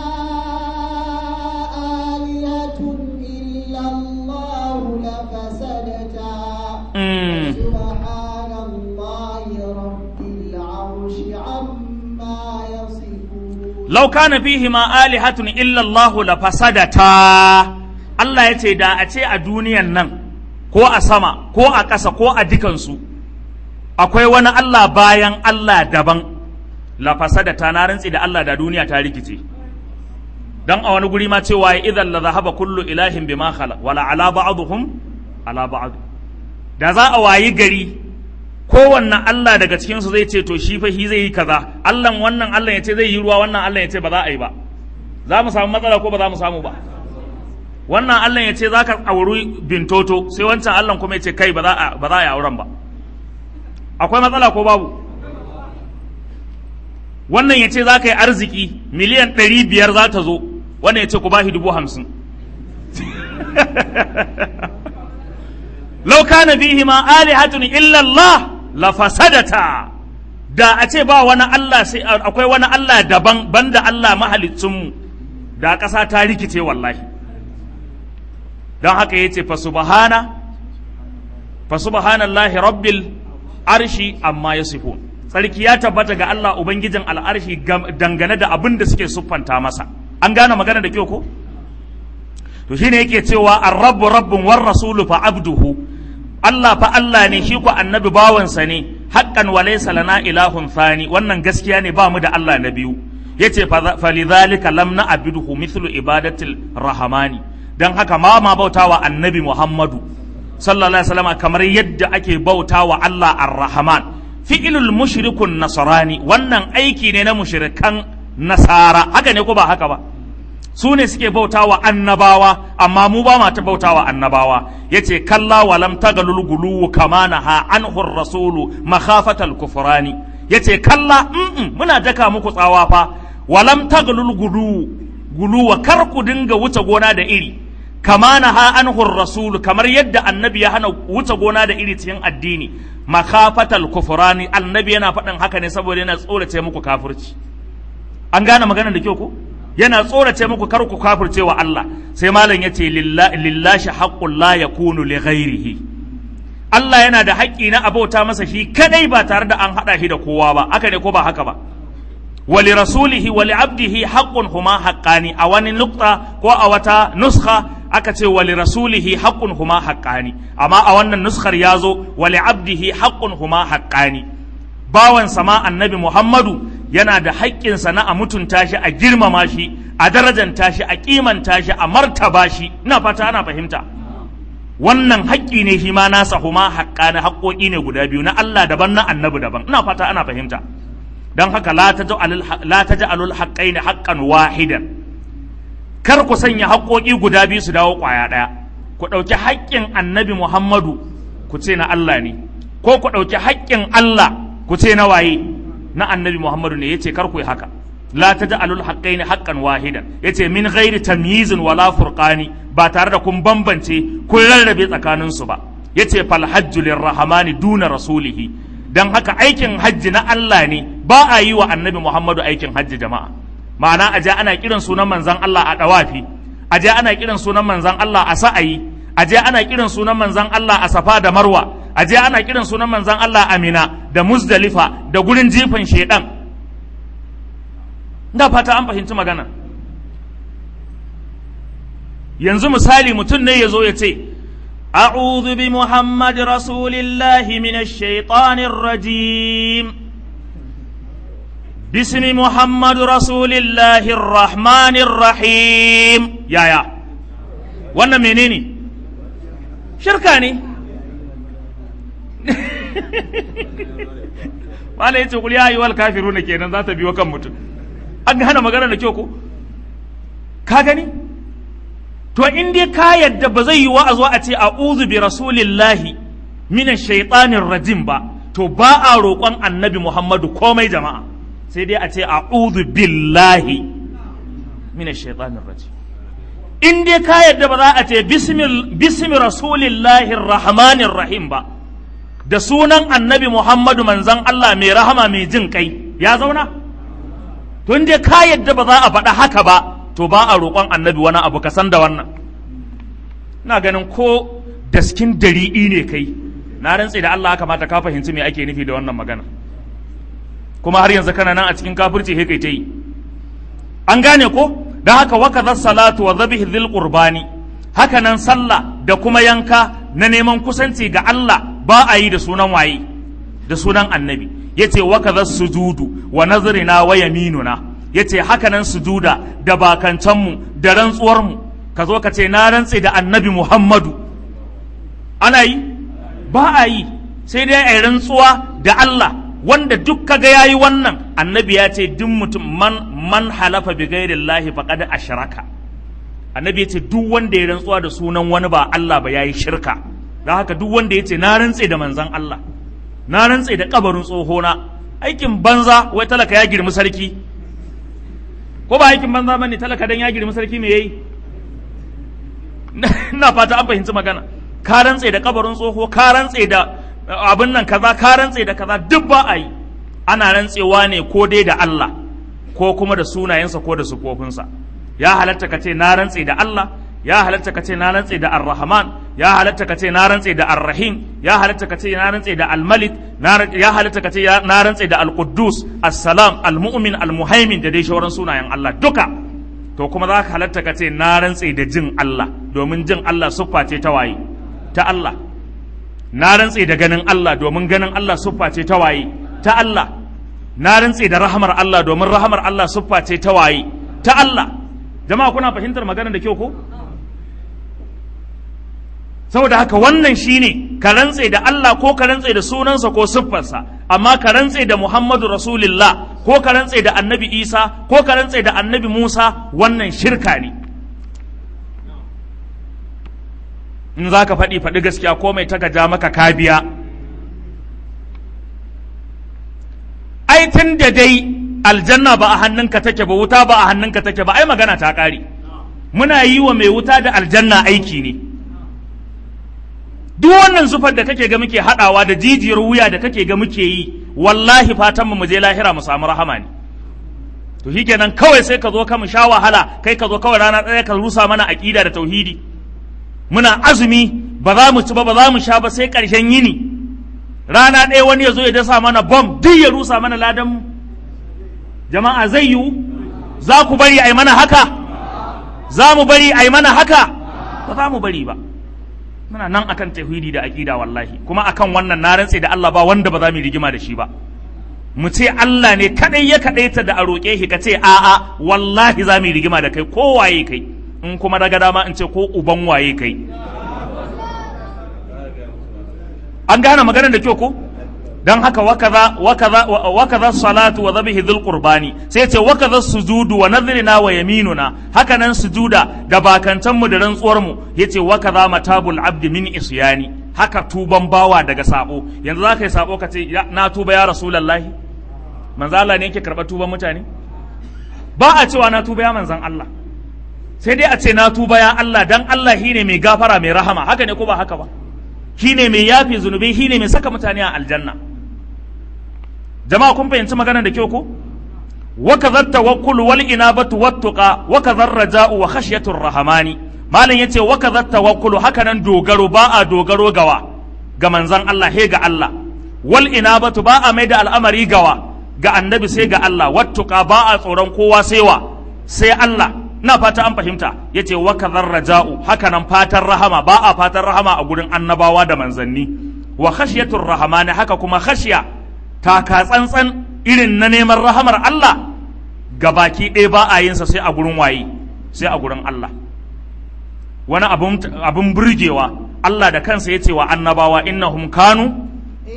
آلهة إلا الله لفسدتا Mm. سبحان الله رب العرش عما يصفون law kana fihi ma alihatun illa Allah la fasadata Allah ya ce da a ce a duniyan nan ko a sama ko a ƙasa ko a dukansu akwai wani Allah bayan Allah daban la fasadata na rantsi da Allah da duniya ta rikice dan a wani guri ma cewa ya idan la zahaba kullu ilahin bima khala wala ala ba'dhum ala ba'd da za a wayi gari kowanne Allah daga cikinsu zai ce to shi fa shi zai yi kaza Allah wannan Allah ya ce zai yi ruwa wannan Allah ya ce ba za a yi ba za mu samu matsala ko ba za mu samu ba wannan Allah ya ce za ka auri bintoto sai wancan Allah kuma ya ce kai ba za a ba za a yi auren ba akwai matsala ko babu wannan ya ce za ka yi arziki miliyan ɗari biyar za ta zo wannan ya ce ku ba shi dubu hamsin lau kana fihi ma alihatun illa Allah la fasadata da a ce ba wani Allah sai akwai wani Allah daban banda Allah mahaliccinmu da ƙasa ta rikice wallahi don haka yace fa subhana fa subhanallahi rabbil arshi amma yasifun sarki ya tabbata ga Allah ubangijin al'arshi gam- dangane da abin da suke siffanta masa an gane magana da kyau ko to shine yake cewa ar-rabbu rabbun war rasulu fa abduhu Allah fa Allah ne shi ko annabi bawansa ne haqqan wa laysa lana ilahun thani wannan gaskiya ne ba mu da Allah na biyu yace fa lidhalika lam na'buduhu mithlu ibadatil rahmani dan haka ma ma bautawa annabi Muhammadu sallallahu alaihi wasallam kamar yadda ake bautawa Allah ar-rahman fi'ilul mushrikun nasrani wannan aiki ne na mushrikan nasara haka ne ko ba haka ba su ne suke bautawa annabawa amma mu ba ma ta bautawa annabawa yace kalla wa lam tagalul guluwu kama naha anhu rasulu makhafatal kufrani yace kalla mm muna daka muku tsawa fa wa lam tagalul guluwu guluwa kar ku dinga wuce gona da iri kama na ha anhu rasulu kamar yadda annabi ya hana wuce gona da iri cikin addini makafatal kufurani annabi yana faɗin haka ne saboda yana tsorace muku kafirci an gane magana da kyau ko yana tsorace muku kar ku kafirce wa Allah sai malam ya ce lillashi haqqul la yakunu li ghairihi Allah yana da haƙƙi na abauta masa shi kadai ba tare da an haɗa shi da kowa ba haka ne ko ba haka ba wali rasulihi wali abdihi haqqun huma haqqani a wani nukta ko a wata nuskha aka ce wali rasulihi haqqun huma haqqani amma a wannan nuskar ya zo wali abdihi haqqun huma haqqani bawan sama annabi Muhammadu yana da haƙƙinsa na a mutunta shi a girmama shi a darajanta shi a kimanta shi a martaba shi ina fata ana fahimta wannan haƙƙi ne shi ma nasa huma haƙƙani haƙƙoƙi ne guda biyu na Allah daban na annabi daban ina fata ana fahimta don haka la taj'alul haqqaini haqqan wahidan kar ku sanya haƙƙoƙi guda biyu su dawo ƙwaya ɗaya ku ɗauki haƙƙin annabi Muhammadu ku ce na Allah ne ko ku ɗauki haƙƙin Allah ku ce na waye na annabi Muhammadu ne yace kar ku yi haka la taj'alul haqqaini haqqan wahidan yace min ghairi tamyizin wala furqani ba tare da kun bambance kun rarrabe tsakanin su ba yace fal hajju lirrahmani duna rasulihi dan haka aikin hajji na Allah ne ba a yi wa annabi Muhammadu aikin hajji jama'a ma'ana aje ana kiran sunan manzon Allah a dawafi aje ana kiran sunan manzon Allah a sa'ayi aje ana kiran sunan manzon Allah a safa da marwa aje ana kiran sunan manzon Allah a mina da muzdalifa da gurin jifan shedan da fata an fahimci magana yanzu misali mutum ne ya zo ya ce أعوذ بمحمد رسول الله من الشيطان الرجيم باسم محمد رسول الله الرحمن الرحيم يا يا وانا منيني شركاني wala yace kul ya ayyuhal kafiruna kenan za ta biyo kan mutum an hana magana da kyau ko ka gani to in dai ka yadda ba zai yi wa a zo a ce a'udhu bi rasulillahi minash shaitanir rajim ba to ba a roƙon annabi Muhammadu komai jama'a sai dai a ce a'udhu billahi minash shaitanir rajim in dai ka yadda ba za a ce bismi rasulillahi rahmanir rahim ba da sunan annabi Muhammadu manzan Allah mai rahama mai jin kai ya zauna to in dai ka yadda ba za a faɗa haka ba to ba a roƙon annabi wani abu ka san da wannan ina ganin ko daskin dari'i ne kai na rantse da Allah kamata ka fahimci me ake nufi da wannan magana kuma har yanzu kana nan a cikin kafirci he kai ta yi an gane ko don haka waka salatu wa zabihi dhil qurbani haka nan sallah da kuma yanka na neman kusanci ga Allah ba a yi da sunan waye da sunan annabi yace waka sujudu wa nazrina wa yaminuna yace haka nan sujuda da bakancanmu da rantsuwarmu ka zo ka ce na rantse da annabi Muhammadu ana yi ba a yi sai dai a yi rantsuwa da Allah wanda duk kaga yayi wannan annabi ya ce duk mutum man man halafa bi ghairillahi faqad ashraka annabi ya ce duk wanda ya rantsuwa da sunan wani ba Allah ba yayi shirka don haka duk wanda ya ce na rantse da manzon Allah na rantse da kabarin tsohona aikin banza wai talaka ya girmi sarki ko ba aikin banza bane talaka dan ya girmi sarki me yayi ina fata an fahimci magana ka rantse da kabarin tsoho ka rantse da abin nan kaza ka rantse da kaza duk ba a yi ana rantsewa ne ko dai da Allah ko kuma da sunayensa ko da sufofinsa ya halatta ka ce na rantse da Allah ya halatta ka ce na rantse da Ar-Rahman ya halatta ka ce na rantse da Ar-Rahim ya halatta ka ce na rantse da Al-Malik ya halatta ka ce na rantse da Al-Quddus As-Salam Al-Mu'min Al-Muhaimin da dai shauran sunayen Allah duka to kuma za ka halatta ka ce na rantse da jin Allah domin jin Allah siffa ce ta waye ta Allah na rantse da ganin Allah domin ganin Allah siffa ce ta waye ta Allah na rantse da rahamar Allah domin rahamar Allah siffa ce ta waye ta Allah jama'a kuna fahimtar magana da kyau ko saboda haka wannan shine ka rantse da Allah ko ka rantse da sunansa ko siffarsa amma ka rantse da Muhammadu Rasulullah ko ka rantse da Annabi Isa ko ka rantse da Annabi Musa wannan shirka ne in za ka faɗi faɗi gaskiya ko mai taka ja maka kabiya ai tun da dai aljanna ba a hannunka take ba wuta ba a hannunka take ba ai magana ta ƙare muna yi wa mai wuta da aljanna aiki ne duk wannan zufar da kake ga muke haɗawa da jijiyar wuya da kake ga muke yi wallahi fatan mu je lahira mu samu rahama ne to shikenan kawai sai ka zo ka mu sha wahala kai ka zo kawai rana ɗaya ka rusa mana aƙida da tauhidi muna azumi ba za mu ci ba ba za mu sha ba sai ƙarshen yini rana ɗaya wani ya zo ya dasa mana bom duk ya rusa mana ladan mu jama'a zai yiwu za ku bari a yi mana haka za mu bari a yi mana haka ba za mu bari ba muna nan akan tauhidi da aqida wallahi kuma akan wannan na rantse da Allah ba wanda ba za mu rigima da shi ba mu ce Allah ne kadai ya kadaita da a roƙe shi ka ce a'a wallahi za mu rigima da kai ko waye kai in kuma daga dama in ce ko uban waye kai an gane maganar da kyau ko dan haka wakaza wakaza wakaza salatu wa dhabihi dhul qurbani sai ce wakaza sujudu wa nadhrina wa yaminuna haka nan sujuda da bakantan mu da rantsuwar mu yace wakaza matabul abdi min isyani haka tuban bawa daga sabo yanzu za ka yi sabo ka ce na tuba ya rasulullahi manzo Allah ne yake karɓar tuban mutane ba a cewa na tuba ya manzon Allah sai dai a ce na tuba ya Allah dan Allah shine mai gafara mai rahama haka ne ko ba haka ba shine mai yafi zunubi shine mai saka mutane a aljanna jama'a kun fahimci magana da kyau ko wa kadha tawakkul wal inabatu wat tuqa wa kadha raja'u wa khashyatur rahmani malam yace wa kadha tawakkul haka nan dogaro ba a dogaro gawa ga manzon Allah he ga Allah wal inabatu ba a mai da al'amari gawa ga annabi sai ga Allah wat tuqa ba a tsoron kowa sai wa sai Allah na fata an fahimta yace wa kadha raja'u haka nan fatan rahama ba a fatan rahama a gurin annabawa da manzanni wa khashyatur rahmani haka kuma khashya taka tsantsan irin na neman rahamar Allah ga baki ɗaya ba a yinsa sai a gurin waye sai a gurin Allah wani abin burgewa Allah da kansa ya ce wa annabawa innahum kanu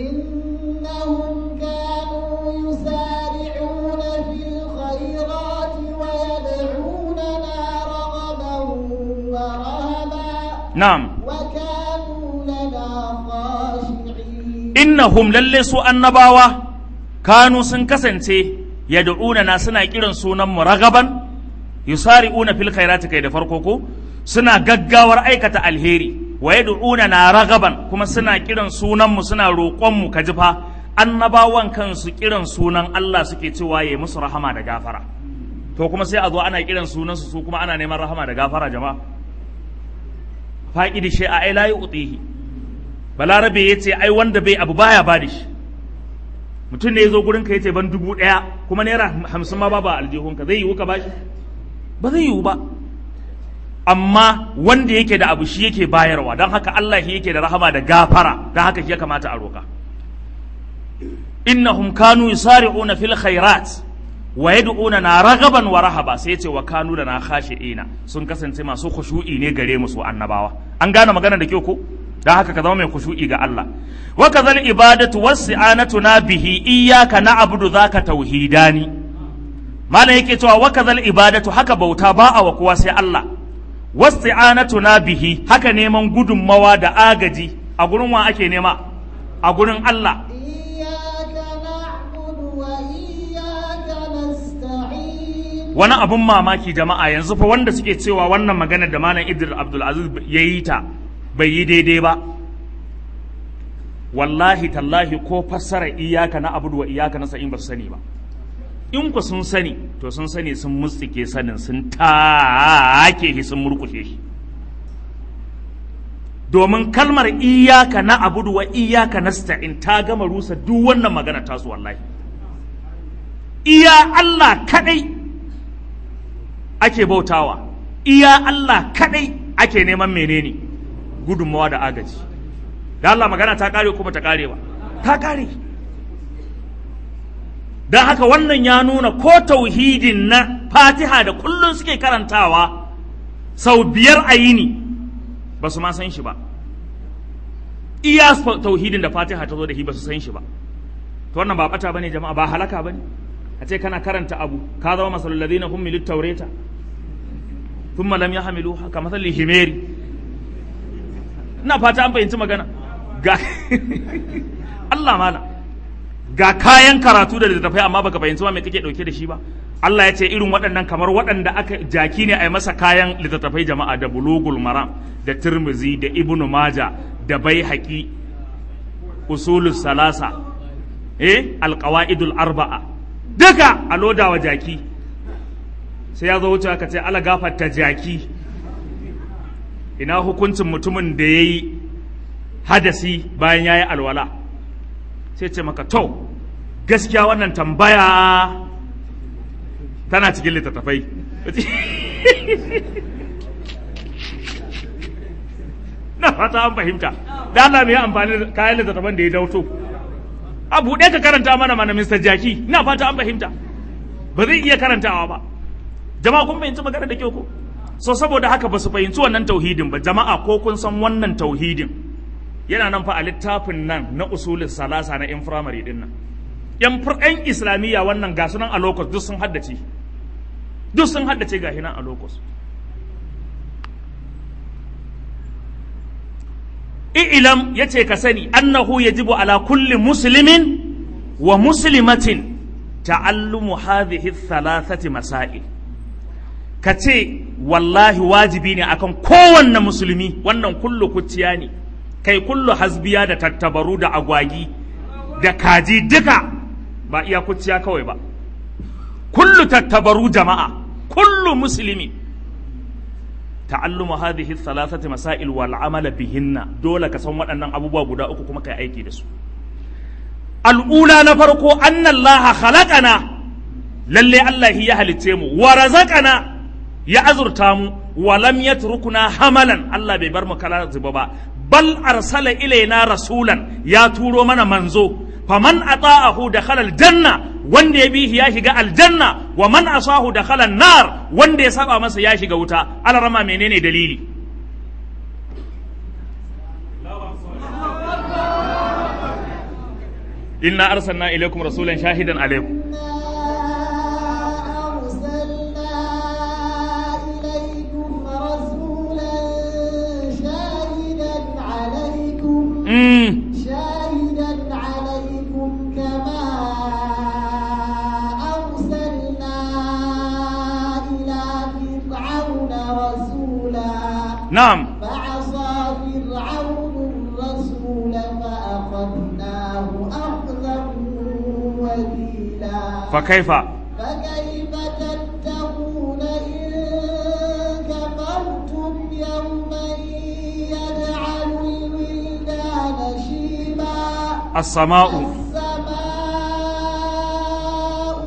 إنهم كانوا يسارعون في الخيرات ويدعوننا رغبا ورهبا na'am وكانوا لنا خاشعين innahum lalle su annabawa kanu sun kasance yad'unana suna kiran sunan mu ragaban yusari'una fil khairati kai da farko ko suna gaggawar aikata alheri wa yad'unana ragaban kuma suna kiran sunan mu suna roƙon mu kaji fa annabawan kansu kiran sunan Allah suke cewa yayi musu rahama da gafara to kuma sai a zo ana kiran sunan su su kuma ana neman rahama da gafara jama'a faqidi shay'a ai la yu'tihi balarabe ya ce ai wanda bai abu baya ba da shi mutum ne ya zo gurinka ya ce ban dubu ɗaya kuma naira hamsin ma ba ba aljihunka zai yiwu ka ba shi ba zai yiwu ba amma wanda yake da abu shi yake bayarwa don haka Allah shi yake da rahama da gafara don haka shi ya kamata a roka innahum kanu yusari'una fil khairat wa yad'una na ragaban wa rahaba sai ya ce wa kanu da na khashi'ina sun kasance masu khushu'i ne gare mu su annabawa an gane magana da kyau ko don haka ka zama mai kushu'i ga Allah wa kazal ibadatu wasi'anatu na bihi iyyaka na'budu zaka tauhidani malam yake cewa wa kazal ibadatu haka bauta ba a wa kowa sai Allah wasi'anatu na bihi haka neman gudunmawa da agaji a gurin wa ake nema a gurin Allah إياك نعبد وإياك نستعين wani abun mamaki jama'a yanzu fa wanda suke cewa wannan magana da malam Idris Abdul Aziz ya yi ta bai yi daidai ba wallahi tallahi ko fassara iyaka na abudu wa iyaka na sa'in ba su sani ba in ku sun sani to sun sani sun mutsike sanin sun take shi sun murkushe shi domin kalmar iyaka na abudu wa iyaka na sta'in ta gama rusa duk wannan magana tasu wallahi iya Allah kadai ake bautawa iya Allah kadai ake neman menene gudunmawa da agaji da Allah magana ta kare kuma ta kare ba ta kare don haka wannan ya nuna ko tauhidin na fatiha da kullum suke karantawa sau biyar a yini ba su ma san shi ba iya tauhidin da fatiha ta zo da shi ba su san shi ba to wannan ba bata bane jama'a ba halaka bane a ce kana karanta abu ka zama masalul ladina hum milit tawreta thumma lam yahmiluha ka masalli himeri ina fata an fahimci magana ga Allah mala ga kayan karatu da littattafai amma baka fahimci ma me kake dauke da shi ba Allah ya ce irin waɗannan kamar waɗanda aka jaki ne a yi masa kayan littattafai jama'a da bulugul maram da tirmizi da ibnu maja da baihaqi usulus salasa eh alqawaidul arba'a duka a loda wa jaki sai ya zo wuce aka ce ala gafarta jaki ina hukuncin mutumin da ya yi hadasi bayan ya yi alwala sai ce maka to gaskiya wannan tambaya tana cikin littattafai na fata an fahimta da Allah mai amfani da kayan littattafan da ya dauto a buɗe ka karanta mana mana Mr. Jaki na fata an fahimta ba zai iya karantawa ba jama'a kun fahimci magana da kyau ko so saboda haka ba su fahimci wannan tauhidin ba jama'a ko kun san wannan tauhidin yana nan fa a littafin nan na usulin salasa na yan firamare din nan yan yan islamiyya wannan ga sunan a locus duk sun haddace duk sun haddace ga hinan a locus i'lam yace ka sani annahu yajibu ala kulli muslimin wa muslimatin ta'allumu hadhihi thalathati masail ka ce wallahi wajibi ne akan kowanne musulmi wannan kullu kuciya ne kai kullu hasbiya da tattabaru da agwagi da kaji duka ba iya kuciya kawai ba kullu tattabaru jama'a kullu musulmi ta'allumu hadhihi thalathati masail wal amala bihinna dole ka san waɗannan abubuwa guda uku kuma kai aiki da su al'ula na farko annallaha khalaqana lalle Allah ya halicce mu wa razaqana ya azurta mu walam yatrukuna hamalan Allah bai bar mu kala zuba ba bal arsala ilaina rasulan ya turo mana manzo faman ata'ahu dakhala aljanna wanda ya bihi ya shiga aljanna wa man asahu dakhala nar wanda ya saba masa ya shiga wuta alarama menene dalili inna arsalna ilaykum rasulan shahidan alaykum Mm. شاهدا عليكم كما أرسلنا إلى فرعون رسولا نعم فعصى فرعون الرسول فأخذناه أخذا وبيلا فكيف فكيف تتقون إن كفرتم يوما يجعل الولدان شيبا السماء السماء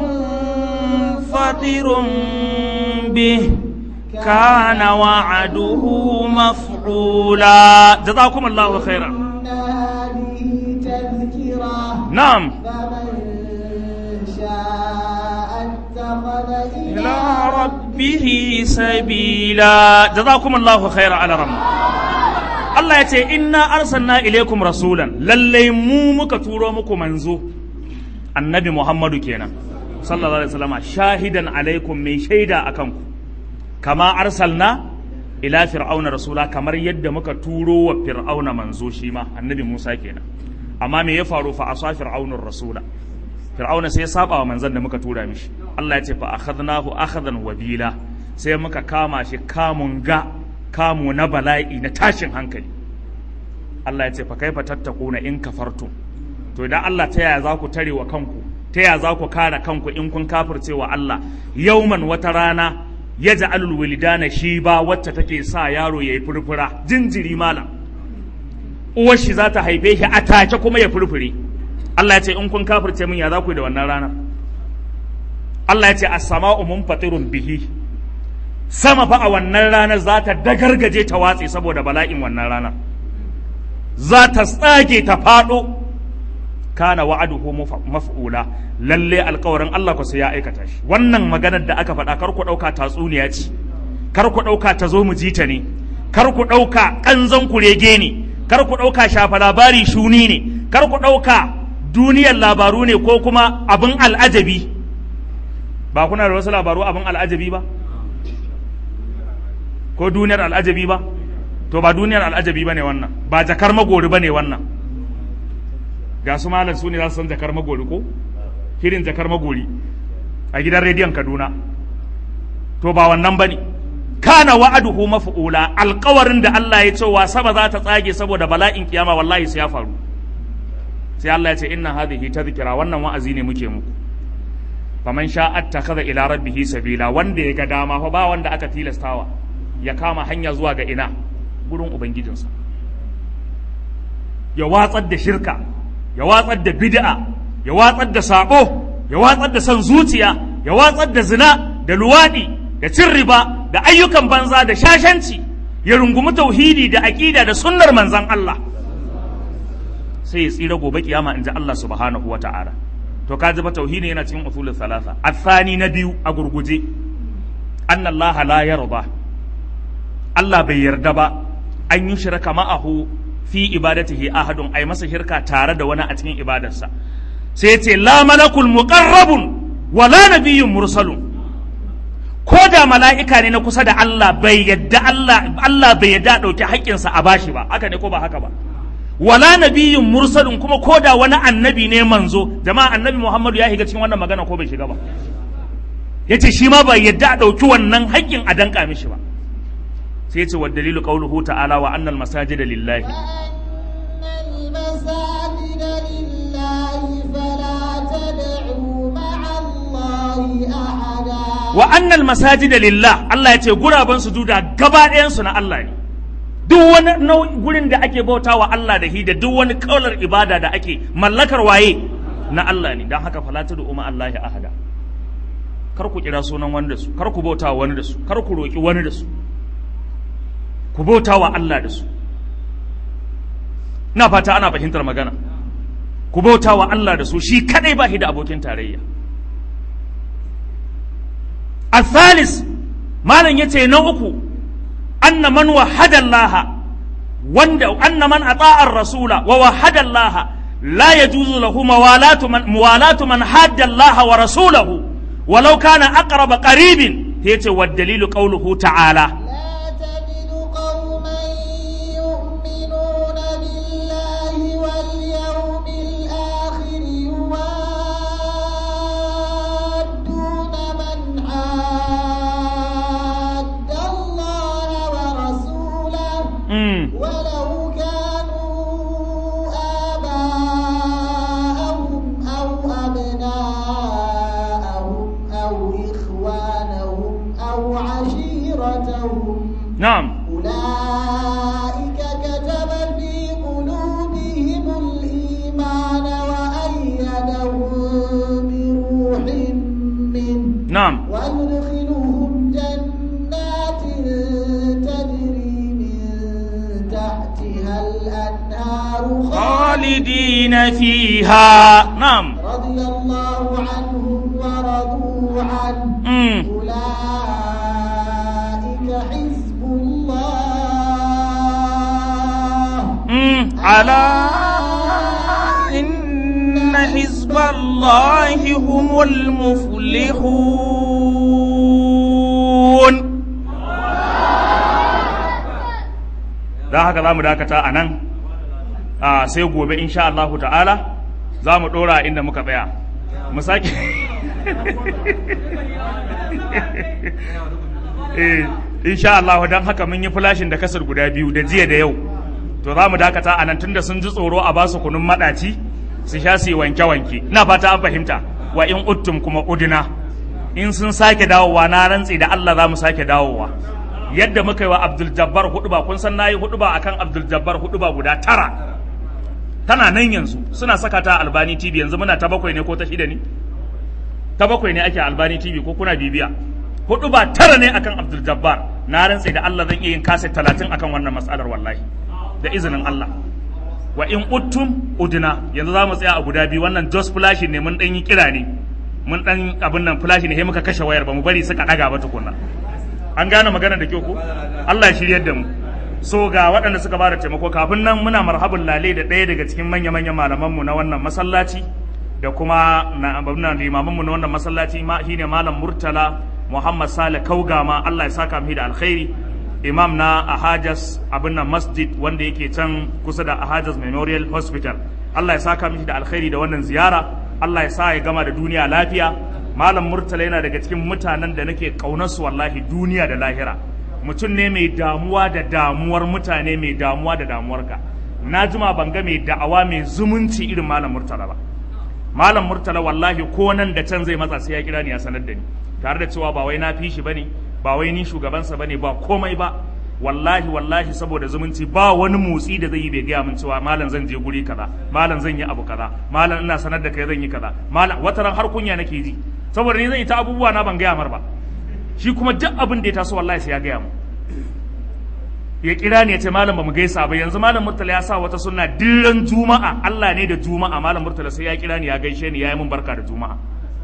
منفطر به كان وعده مفعولا جزاكم الله خيرا إن هذه تذكرة نعم فمن شاء اتخذ إلى إلى ربه سبيلا جزاكم الله خيرا على رب Allah ya ce inna arsalna ilaikum rasulan lallai mu muka turo muku manzo annabi Muhammadu kenan sallallahu alaihi wasallam shahidan alaikum mai shaida akan ku kama arsalna ila fir'auna rasula kamar yadda muka turo wa fir'auna manzo shi ma annabi Musa kenan amma me ya faru fa asa fir'aunur rasula fir'auna sai ya saba wa manzon da muka tura mishi Allah ya ce fa akhadnahu akhadan wabila sai muka kama shi kamun ga kamu na bala'i na tashin hankali Allah ya ce fa kaifa tattakuna in kafartum to idan Allah ta yaya za ku tare wa kanku ta yaya za ku kare kanku in kun kafirce wa Allah yauman wata rana ya ja'alul wilidana shi ba wacce take sa yaro yayi furfura jinjiri malam uwar shi za ta haife shi a take kuma ya furfure Allah ya ce in kun kafirce min ya za ku yi da wannan ranar Allah ya ce as-sama'u munfatirun bihi sama fa a wannan ranar za ta dagargaje ta watse saboda bala'in wannan ranar za ta tsage ta faɗo kana wa'aduhu maf'ula lalle alƙawarin Allah ku sai ya aikata shi wannan maganar da aka faɗa kar ku ɗauka tatsuniya ce kar ku ɗauka ta zo mu ji ta ne kar ku ɗauka ƙanzon kurege ne kar ku ɗauka shafa labari shuni ne kar ku ɗauka duniyar labaru ne ko kuma abin al'ajabi ba kuna da wasu labaru abin al'ajabi ba ko duniyar al'ajabi ba to ba duniyar al'ajabi ba ne wannan ba jakar magori ba ne wannan ga su malam su ne za su san jakar magori ko hirin jakar magori a gidan rediyon kaduna to ba wannan bane kana wa'aduhu maf'ula alƙawarin da Allah ya ce wasa ba za ta tsage saboda bala'in kiyama wallahi sai ya faru sai Allah ya ce inna hadhihi tadhkira wannan wa'azi ne muke muku faman sha attakhadha ila rabbihi sabila wanda ya ga dama fa ba wanda aka tilastawa ya kama hanya zuwa ga ina gurin ubangijinsa ya watsar da shirka ya watsar da bid'a ya watsar da sabo ya watsar da son zuciya ya watsar da zina da luwadi da cin riba da ayyukan banza da shashanci ya rungumi tauhidi da aqida da sunnar manzon Allah sai ya tsira gobe kiyama inji Allah subhanahu wata'ala to ka ji ba tauhidi yana cikin usulul thalatha athani na biyu a gurguje anna Allah la yarda Allah bai yarda ba an yi shirka ma'ahu fi ibadatihi ahadun ai masa shirka tare da wani a cikin ibadarsa sai ce la malakul muqarrabun wala nabiyyun mursalun ko da mala'ika ne na kusa da Allah bai yadda Allah Allah bai yadda dauki haƙƙinsa a bashi ba haka ne ko ba haka ba wala nabiyyun mursalun kuma ko da wani annabi ne manzo jama'a annabi Muhammadu ya shiga cikin wannan magana ko bai shiga ba yace shi ma bai yadda a dauki wannan haƙƙin a danka mishi ba sai ce wa dalilu qauluhu ta'ala wa annal masajida lillahi وأن المساجد لله فلا تدعوا مع الله أحدا wa annal masajida lillah Allah ya ce guraben sujuda gaba ɗayan su na Allah ne duk wani nau- gurin da ake bauta wa Allah da hi da duk wani kaular ibada da ake mallakar waye na Allah ne don haka fala tad'u ma Allah ahada kar ku kira sunan wani da su kar ku bauta wa wani da su kar ku roki wani da su ku bauta wa Allah da su na fata ana fahimtar magana ku bauta wa Allah da su shi kadai ba shi da abokin tarayya الثالث ما لن يتي نوكو أن من وحد الله وند أن من أطاع الرسول ووحد الله لا يجوز له موالاة من موالاة من حاد الله ورسوله ولو كان أقرب قريب هيتي والدليل قوله تعالى لا تجد قوما يؤمنون بالله واليوم الآخر يوادون من حاد الله ورسوله مم. ولو كانوا آباءهم أو أبناءهم أو إخوانهم أو عشيرتهم نعم أولئك كتب في قلوبهم الإيمان وأيدهم بروح منه نعم ويدخلهم جنات تجري من تحتها الأنهار خالدين فيها نعم رضي الله عنهم ورضوا عنه مم. أولئك حزب الله مم. على إن حزب الله هم المفلحون da haka za mu dakata a nan a sai gobe insha Allahu ta'ala za mu ɗora inda muka tsaya mu sake eh insha Allahu don haka mun yi flashin da kasar guda biyu da jiya da yau to za mu dakata a nan tunda sun ji tsoro a basu kunun maɗaci su sha su yi wanke-wanke ina fata an fahimta wa in uttum kuma udina in sun sake dawowa na rantsi da Allah za mu sake dawowa yadda muka yi wa Abdul Jabbar huduba kun san nayi huduba akan Abdul Jabbar huduba guda tara tana nan yanzu suna saka ta a Albani TV yanzu muna ta bakwai ne ko ta shida ne ta bakwai ne ake a Albani TV ko kuna bibiya huduba tara ne akan Abdul Jabbar na rantsi da Allah zan iya yin kaset talatin akan wannan matsalar wallahi da izinin Allah wa in uttum udina yanzu za mu tsaya a guda biyu wannan just flash ne mun dan yi kira ne mun dan abin nan flash ne sai muka kashe wayar ba mu bari suka daga ba tukunna an gane magana da kyau ko Allah ya shiryar da mu so ga waɗanda suka bada taimako kafin nan muna marhabin lale da ɗaya daga cikin manya-manyan malamanmu na wannan masallaci da kuma na abubuwan limamanmu na wannan masallaci ma shine malam murtala muhammad sale kaugama Allah ya saka mu da alkhairi imam na ahajas abin nan masjid wanda yake can kusa da ahajas memorial hospital Allah ya saka mishi da alkhairi da wannan ziyara Allah ya sa ya gama da duniya lafiya malam murtala yana daga cikin mutanen da nake ƙaunarsu wallahi duniya da lahira mutum ne mai damuwa da damuwar mutane mai damuwa da damuwarka na jima ban ga mai da'awa mai zumunci irin malam murtala ba malam murtala wallahi ko nan da can zai matsa sai ya kira ni ya sanar da ni tare da cewa ba wai na fi shi bane ba wai ni shugabansa bane ba komai ba wallahi wallahi saboda zumunci ba wani motsi da zai yi bai gaya min cewa malam zan je guri kaza malam zan yi abu kaza malam ina sanar da kai zan yi kaza malam wata ran har kunya nake ji saboda ni zan yi ta abubuwa na ban gaya mar ba shi kuma duk abin da ya taso wallahi sai ya gaya mu ya kira ni ya ce malam ba mu gaisa ba yanzu malam murtala ya sa wata sunna dillan juma'a Allah ne da juma'a malam murtala sai ya kira ni ya gaishe ni ya yi min barka da juma'a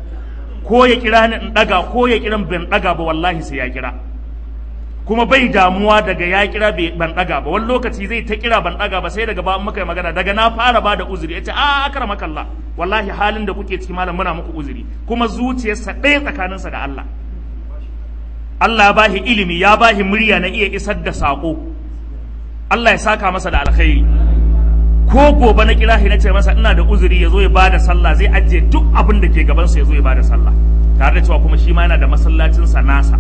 ko ya kira ni in daga ko ya kira ban daga ba wallahi sai ya kira kuma bai damuwa daga ya kira bai ban daga ba wani lokaci zai ta kira ban daga ba sai daga ba muka yi magana daga na fara ba da uzuri ya ce a akramaka Allah wallahi halin da kuke ciki malam muna muku uzuri kuma zuciyarsa ɗaya tsakaninsa da Allah Allah ya bahi ilimi ya bahi murya na iya isar da saƙo Allah ya saka masa da alkhairi ko gobe na kira na ce masa ina da uzuri ya zo ya bada sallah zai ajiye duk abin da ke gabansa ya zo ya bada sallah tare da cewa kuma shi ma yana da masallacinsa nasa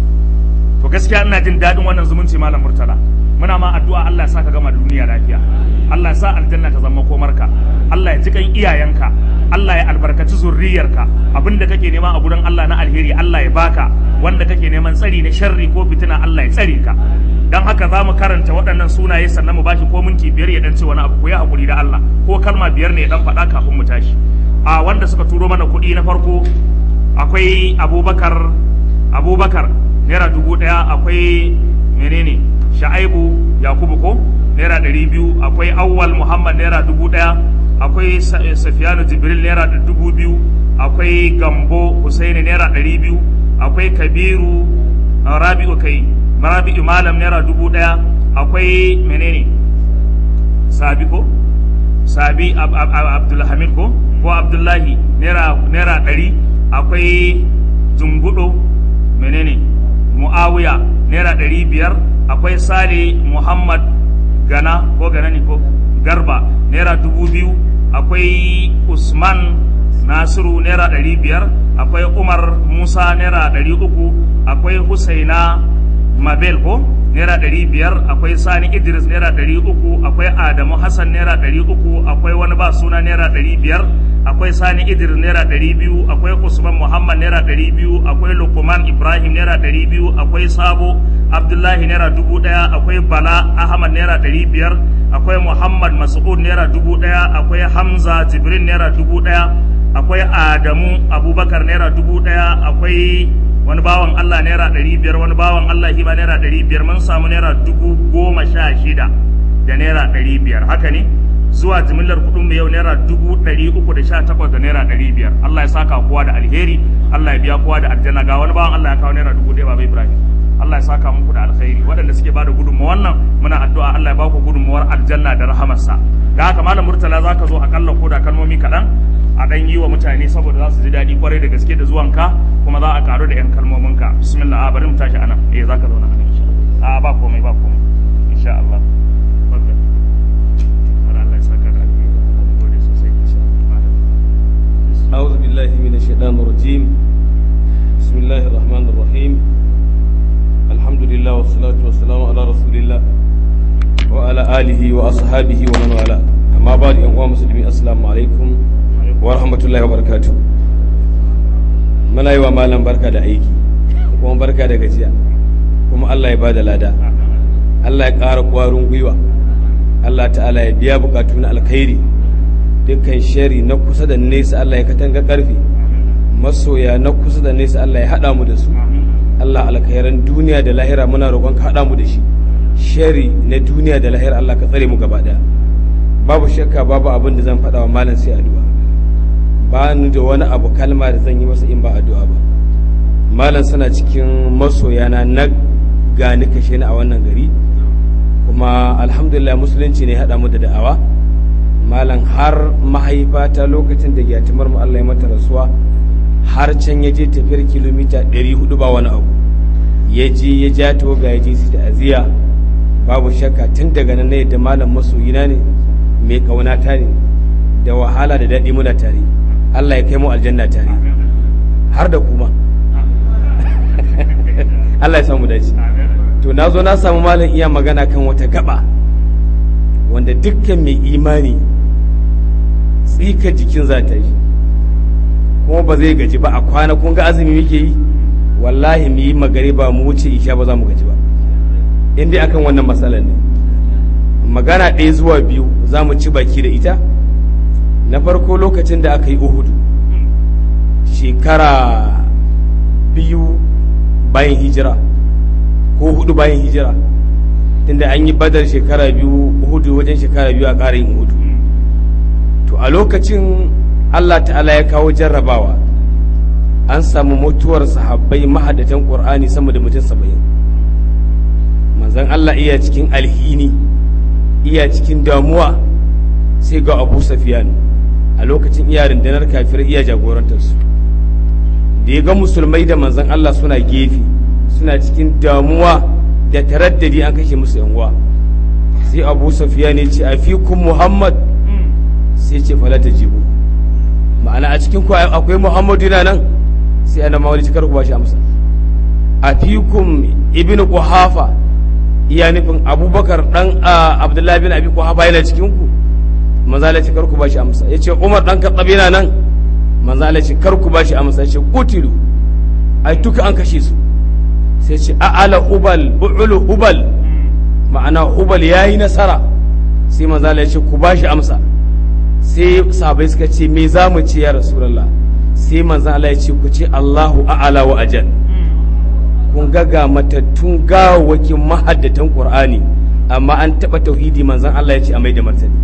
to gaskiya ina jin daɗin wannan zumunci malam murtala muna ma addu'a Allah ya saka gama da duniya lafiya Allah ya sa aljanna ta zama komarka Allah ya ji kan iyayenka Allah ya albarkaci zurriyarka abinda kake nema a gurin Allah na alheri Allah ya baka wanda kake neman tsari na sharri ko fitina Allah ya tsare ka dan haka za mu karanta waɗannan sunaye sannan mu bashi ko minti biyar ya dan ce wani abu ko ya hakuri da Allah ko kalma biyar ne ya dan faɗa kafin mu tashi a wanda suka turo mana kuɗi na farko akwai Abubakar Abubakar naira dubu ɗaya akwai menene Sha'aibu Yakubu ko naira ɗari biyu akwai Awwal Muhammad naira dubu ɗaya akwai Safiyanu Jibril naira dubu biyu akwai Gambo Husaini naira ɗari biyu akwai Kabiru Rabi'u kai Rabi'u Malam naira dubu ɗaya akwai menene Sabi ko Sabi Abdulhamid ko ko Abdullahi naira naira ɗari akwai Jungudo menene Muawiya naira ɗari biyar akwai Sale Muhammad Gana ko Gana ne ko Garba naira dubu biyu akwai Usman Nasiru naira ɗari biyar akwai Umar Musa naira ɗari uku akwai Husaina Mabel ko naira ɗari biyar akwai Sani Idris naira ɗari uku akwai Adamu Hassan naira ɗari uku akwai wani ba suna naira ɗari biyar akwai Sani Idris naira ɗari biyu akwai Usman Muhammad naira ɗari biyu akwai Lukman Ibrahim naira ɗari biyu akwai Sabo Abdullahi naira dubu ɗaya akwai Bala Ahmad naira ɗari biyar akwai Muhammad Mas'ud naira dubu ɗaya akwai Hamza Jibrin naira dubu ɗaya akwai Adamu Abubakar naira dubu ɗaya akwai wani bawan Allah naira ɗari biyar wani bawan Allah hima naira ɗari biyar mun samu naira dubu goma sha shida da naira ɗari biyar haka ne zuwa jimillar kuɗin mu yau naira dubu ɗari uku da sha takwas da naira ɗari biyar Allah ya saka kowa da alheri Allah ya biya kowa da aljanna ga wani bawan Allah ya kawo naira dubu ɗaya baba Ibrahim Allah ya saka muku da alkhairi waɗanda suke bada gudunmawa wannan muna addu'a Allah ya ba ku gudunmawar aljanna da rahamarsa da haka malam murtala zaka zo akalla ko da kalmomi kaɗan a ɗan yi wa mutane saboda za su ji daɗi kwarai da gaske da zuwanka kuma za a karu da 'yan kalmominka bismillah a bari mu tashi anan eh za ka zauna anan insha Allah a ba komai ba komai insha Allah barka bari Allah ya saka da alheri gode sosai insha Allah أعوذ بالله من الشيطان الرجيم بسم الله الرحمن الرحيم الحمد لله والصلاة والسلام على رسول الله وعلى آله وأصحابه ومن والاه أما بعد أيها المسلمين السلام عليكم ورحمة الله وبركاته muna yi wa malam barka da aiki kuma barka da gajiya kuma Allah ya ba da lada Allah ya ƙara ƙwarin gwiwa Allah ta'ala ya biya bukatu na alkhairi dukkan shari na kusa da nesa Allah ya katanga karfi masoya na kusa da nesa Allah ya haɗa mu da su Allah alkhairan duniya da lahira muna roƙon ka haɗa mu da shi shari na duniya da lahira Allah ka tsare mu gaba ɗaya babu shakka babu abin da zan faɗa wa malam sai addu'a ba ni da wani abu kalma da zan yi masa in ba addu'a ba malam suna cikin masoyana na gani kashe ni a wannan gari kuma alhamdulillah musulunci ne haɗa mu da da'awa malam har mahaifata lokacin da gyatumar mu Allah ya mata rasuwa har can ya je tafiyar kilomita 400 ba wani abu ya je ya ja toga ya je su da aziya babu shakka tun daga nan ne da malam masoyina ne mai kaunata ne da wahala da daɗi muna tare Allah ya kai mu aljanna tare har da kuma Allah ya samu dace to na zo na samu malam iya magana kan wata gaba wanda dukkan mai imani tsika jikin za ta yi kuma ba zai gaji ba a kwana kun ga azumi muke yi wallahi mu yi magari ba mu wuce isha ba za mu gaji ba in dai akan wannan matsalar ne magana ɗaya zuwa biyu za mu ci baki da ita na farko lokacin da aka yi uhudu shekara biyu bayan hijira ko hudu bayan hijira tunda an yi badar shekara biyu uhudu wajen shekara biyu a ƙara yin uhudu to a lokacin allah ta'ala ya kawo jarrabawa an samu mutuwar sahabbai mahadatan ƙur'ani sama da mutum saba'in manzan allah iya cikin alhini iya cikin damuwa sai ga abu safiyanu a lokacin iya rundunar kafir iya jagorantarsu da ya ga musulmai da manzan Allah suna gefe suna cikin damuwa da taraddadi an kashe musu yanwa sai abu safiya ne ce a fikun muhammad sai ce falata jibu ma'ana a cikin ku akwai muhammadu yana nan sai ana mawali cikar ku ba shi amsa a fikun ibn kuhafa iya nufin abubakar dan abdullahi bin abi kuhafa yana cikin ku manzala ce karku bashi amsa ya ce umar dan kaɗaɓe na nan manzala ce karku bashi amsa ya ce kutilu ai duka an kashe su sai ce a'ala hubal bu'ulu hubal ma'ana hubal ya yi nasara sai manzala ya ce ku bashi amsa sai sahabai suka ce me za mu ce ya rasulallah sai manzala ya ce ku ce allahu a'ala wa ajal kun ga ga matattun gawawakin mahaddatan qur'ani amma an taɓa tauhidi manzan allah ya ce a mai da martani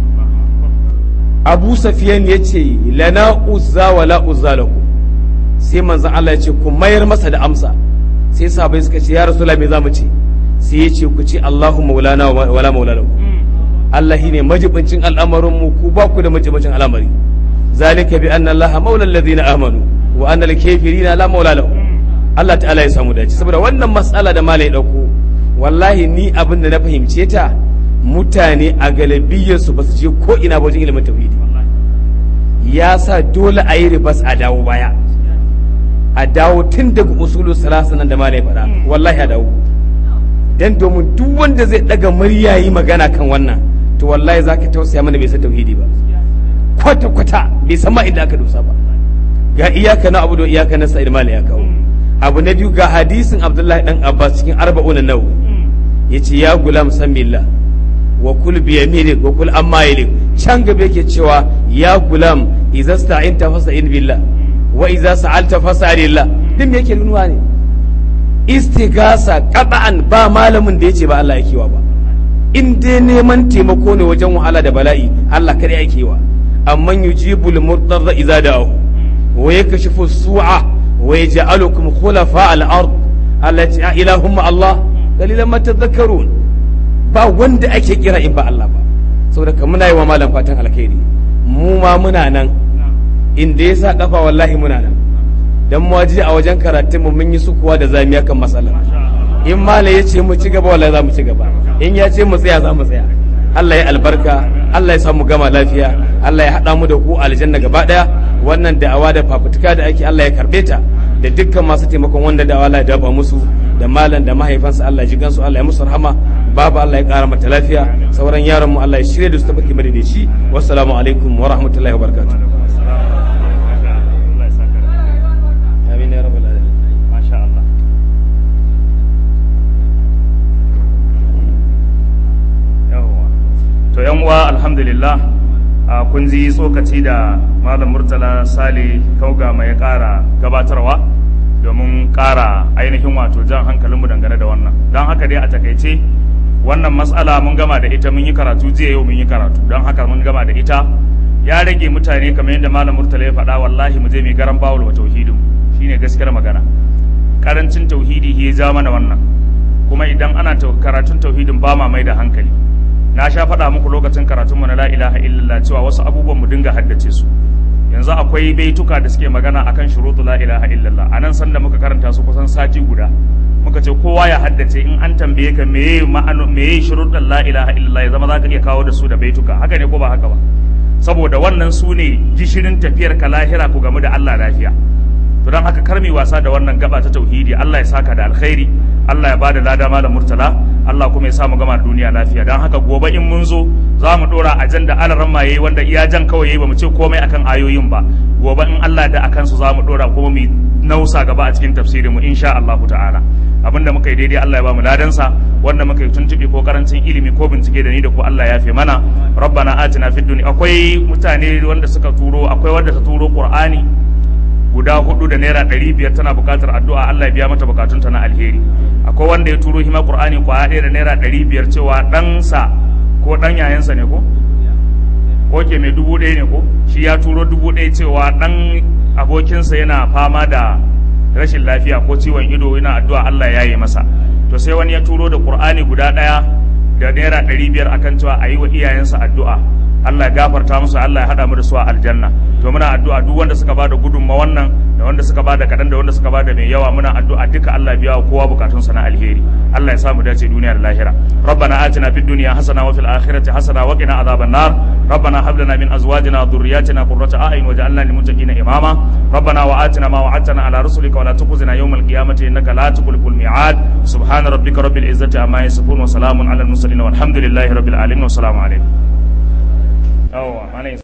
abu safiyan ya ce lana uzza wa la uzza lahu sai manzon Allah ya ce ku mayar masa da amsa sai sahabbai suka ce ya rasulullah me zamu ce sai ya ce ku ce Allahu maulana wa la maula lahu Allah shine majibincin al'amarin mu ku ba ku da majibincin al'amari zalika bi anna Allah maula alladhina amanu wa anna al-kafirina la maula lahu Allah ta'ala ya samu dace saboda wannan matsala da malai dauko wallahi ni abin da na fahimce ta mutane a galibiyarsu ba su je ko ina wajen ilimin tauhidi ya sa dole a yi ribas a dawo baya a dawo tun daga usulu salasa nan da ma faɗa wallahi a dawo dan domin duk wanda zai daga murya yi magana kan wannan to wallahi za ka tausaya mana bai san tauhidi ba kwata kwata bai san ma inda aka dosa ba ga iyaka na abu da iyaka na sa'id mali ya kawo abu na biyu ga hadisin abdullahi dan abbas cikin arba'una nawawi yace ya gulam san billah wa kul bi yaminik wa kul amma yalik can gaba yake cewa ya gulam idza sta'inta fasta'in billah wa idza sa'alta fas'alillah din me yake nunuwa ne istigasa qat'an ba malamin da yace ba Allah yake wa ba in dai neman taimako ne wajen wahala da bala'i Allah kare yake wa amman yujibul murtarra idza da'ahu wa yakashifu su'a wa yaj'alukum khulafa al-ard allati ilahumma Allah qalilan ma tadhakkarun ba wanda ake kira in ba Allah ba saboda ka muna yi wa malam fatan alkhairi mu ma muna nan inda ya sa kafa wallahi muna nan dan mu waje a wajen karatun mu mun yi sukuwa da zamiya kan matsala in mala ya ce mu ci gaba wallahi za mu ci gaba in ya ce mu tsaya za mu tsaya Allah ya albarka Allah ya samu gama lafiya Allah ya haɗa mu da ku aljanna gaba ɗaya wannan da'awa da fafutuka da ake Allah ya karɓe ta da dukkan masu taimakon wanda da'awa Allah ya dafa musu da malam da mahaifansa Allah ya ji gansu Allah ya musu rahama babu Allah ya ƙara mata lafiya sauran yaran mu Allah ya shirya da su tabbaki madadaci wassalamu alaikum wa rahmatullahi wa barakatuh amin ya rabbal alamin masha Allah yawwa to yan uwa alhamdulillah a kun ji tsokaci da malam murtala sale kauga mai ƙara gabatarwa domin ƙara ainihin wato jan hankalinmu dangane da wannan don haka dai a takaice wannan matsala mun gama da ita mun yi karatu jiya yau mun yi karatu don haka mun gama da ita ya rage mutane kamar yadda malam murtala ya faɗa wallahi mu je mai garan bawul wa tauhidin shine gaskiyar magana karancin tauhidi ya ja mana wannan kuma idan ana karatun tauhidin ba ma mai da hankali na sha faɗa muku lokacin karatun mu na la ilaha illallah cewa wasu abubuwan mu dinga haddace su yanzu akwai baituka da suke magana akan shurutu la ilaha illallah anan sanda muka karanta su kusan sati guda muka ce kowa ya haddace in an tambaye ka meye ma'ano meye shuruɗin la ilaha illallah ya zama zaka iya kawo da su da baituka haka ne ko ba haka ba saboda wannan su ne gishirin tafiyar ka lahira ku game da Allah lafiya to don haka kar mu wasa da wannan gaba ta tauhidi Allah ya saka da alkhairi Allah ya bada lada malam murtala Allah kuma ya sa mu gama duniya lafiya don haka gobe in mun zo za mu dora ajanda alaran maye wanda iya jan kawai yayi ba mu ce komai akan ayoyin ba gobe in Allah da akan su za mu dora kuma mu nausa gaba a cikin tafsirin mu insha Allah ta'ala abinda muka yi daidai Allah ya ba mu ladansa wanda muka yi tuntuɓe ko karancin ilimi ko bincike da ni da ku Allah ya fi mana rabbana atina fid dunya akwai mutane wanda suka turo akwai wanda ta turo qur'ani guda hudu da naira ɗari biyar tana buƙatar addu'a Allah ya biya mata buƙatunta na alheri akwai wanda ya turo hima qur'ani kwaya ɗaya da naira ɗari biyar cewa ɗansa ko ɗan yayansa ne ko oke mai dubu ɗaya ne ko shi ya turo dubu ɗaya cewa ɗan abokinsa yana fama da rashin lafiya ko ciwon ido yana addu'a Allah ya yi masa to sai wani ya turo da qur'ani guda ɗaya da naira ɗari biyar akan cewa a yi wa iyayensa addu'a Allah ya gafarta musu Allah ya haɗa mu da su a aljanna to muna addu'a duk wanda suka bada gudunma wannan da wanda suka bada kaɗan da wanda suka bada mai yawa muna addu'a duka Allah biya wa kowa bukatunsa na alheri Allah ya samu dace duniya da lahira rabbana atina fid dunya hasana wa fil akhirati hasana wa qina adhaban nar rabbana hab lana min azwajina wa dhurriyyatina qurrata a'yun waj'alna lil muttaqina imama rabbana wa atina ma wa'adtana ala rusulika wa la tukhzina yawmal qiyamati innaka la tukhliful mi'ad subhana rabbika rabbil izzati amma yasifun wa salamun ala al mursalin walhamdulillahi rabbil alamin wa assalamu alaikum yawwa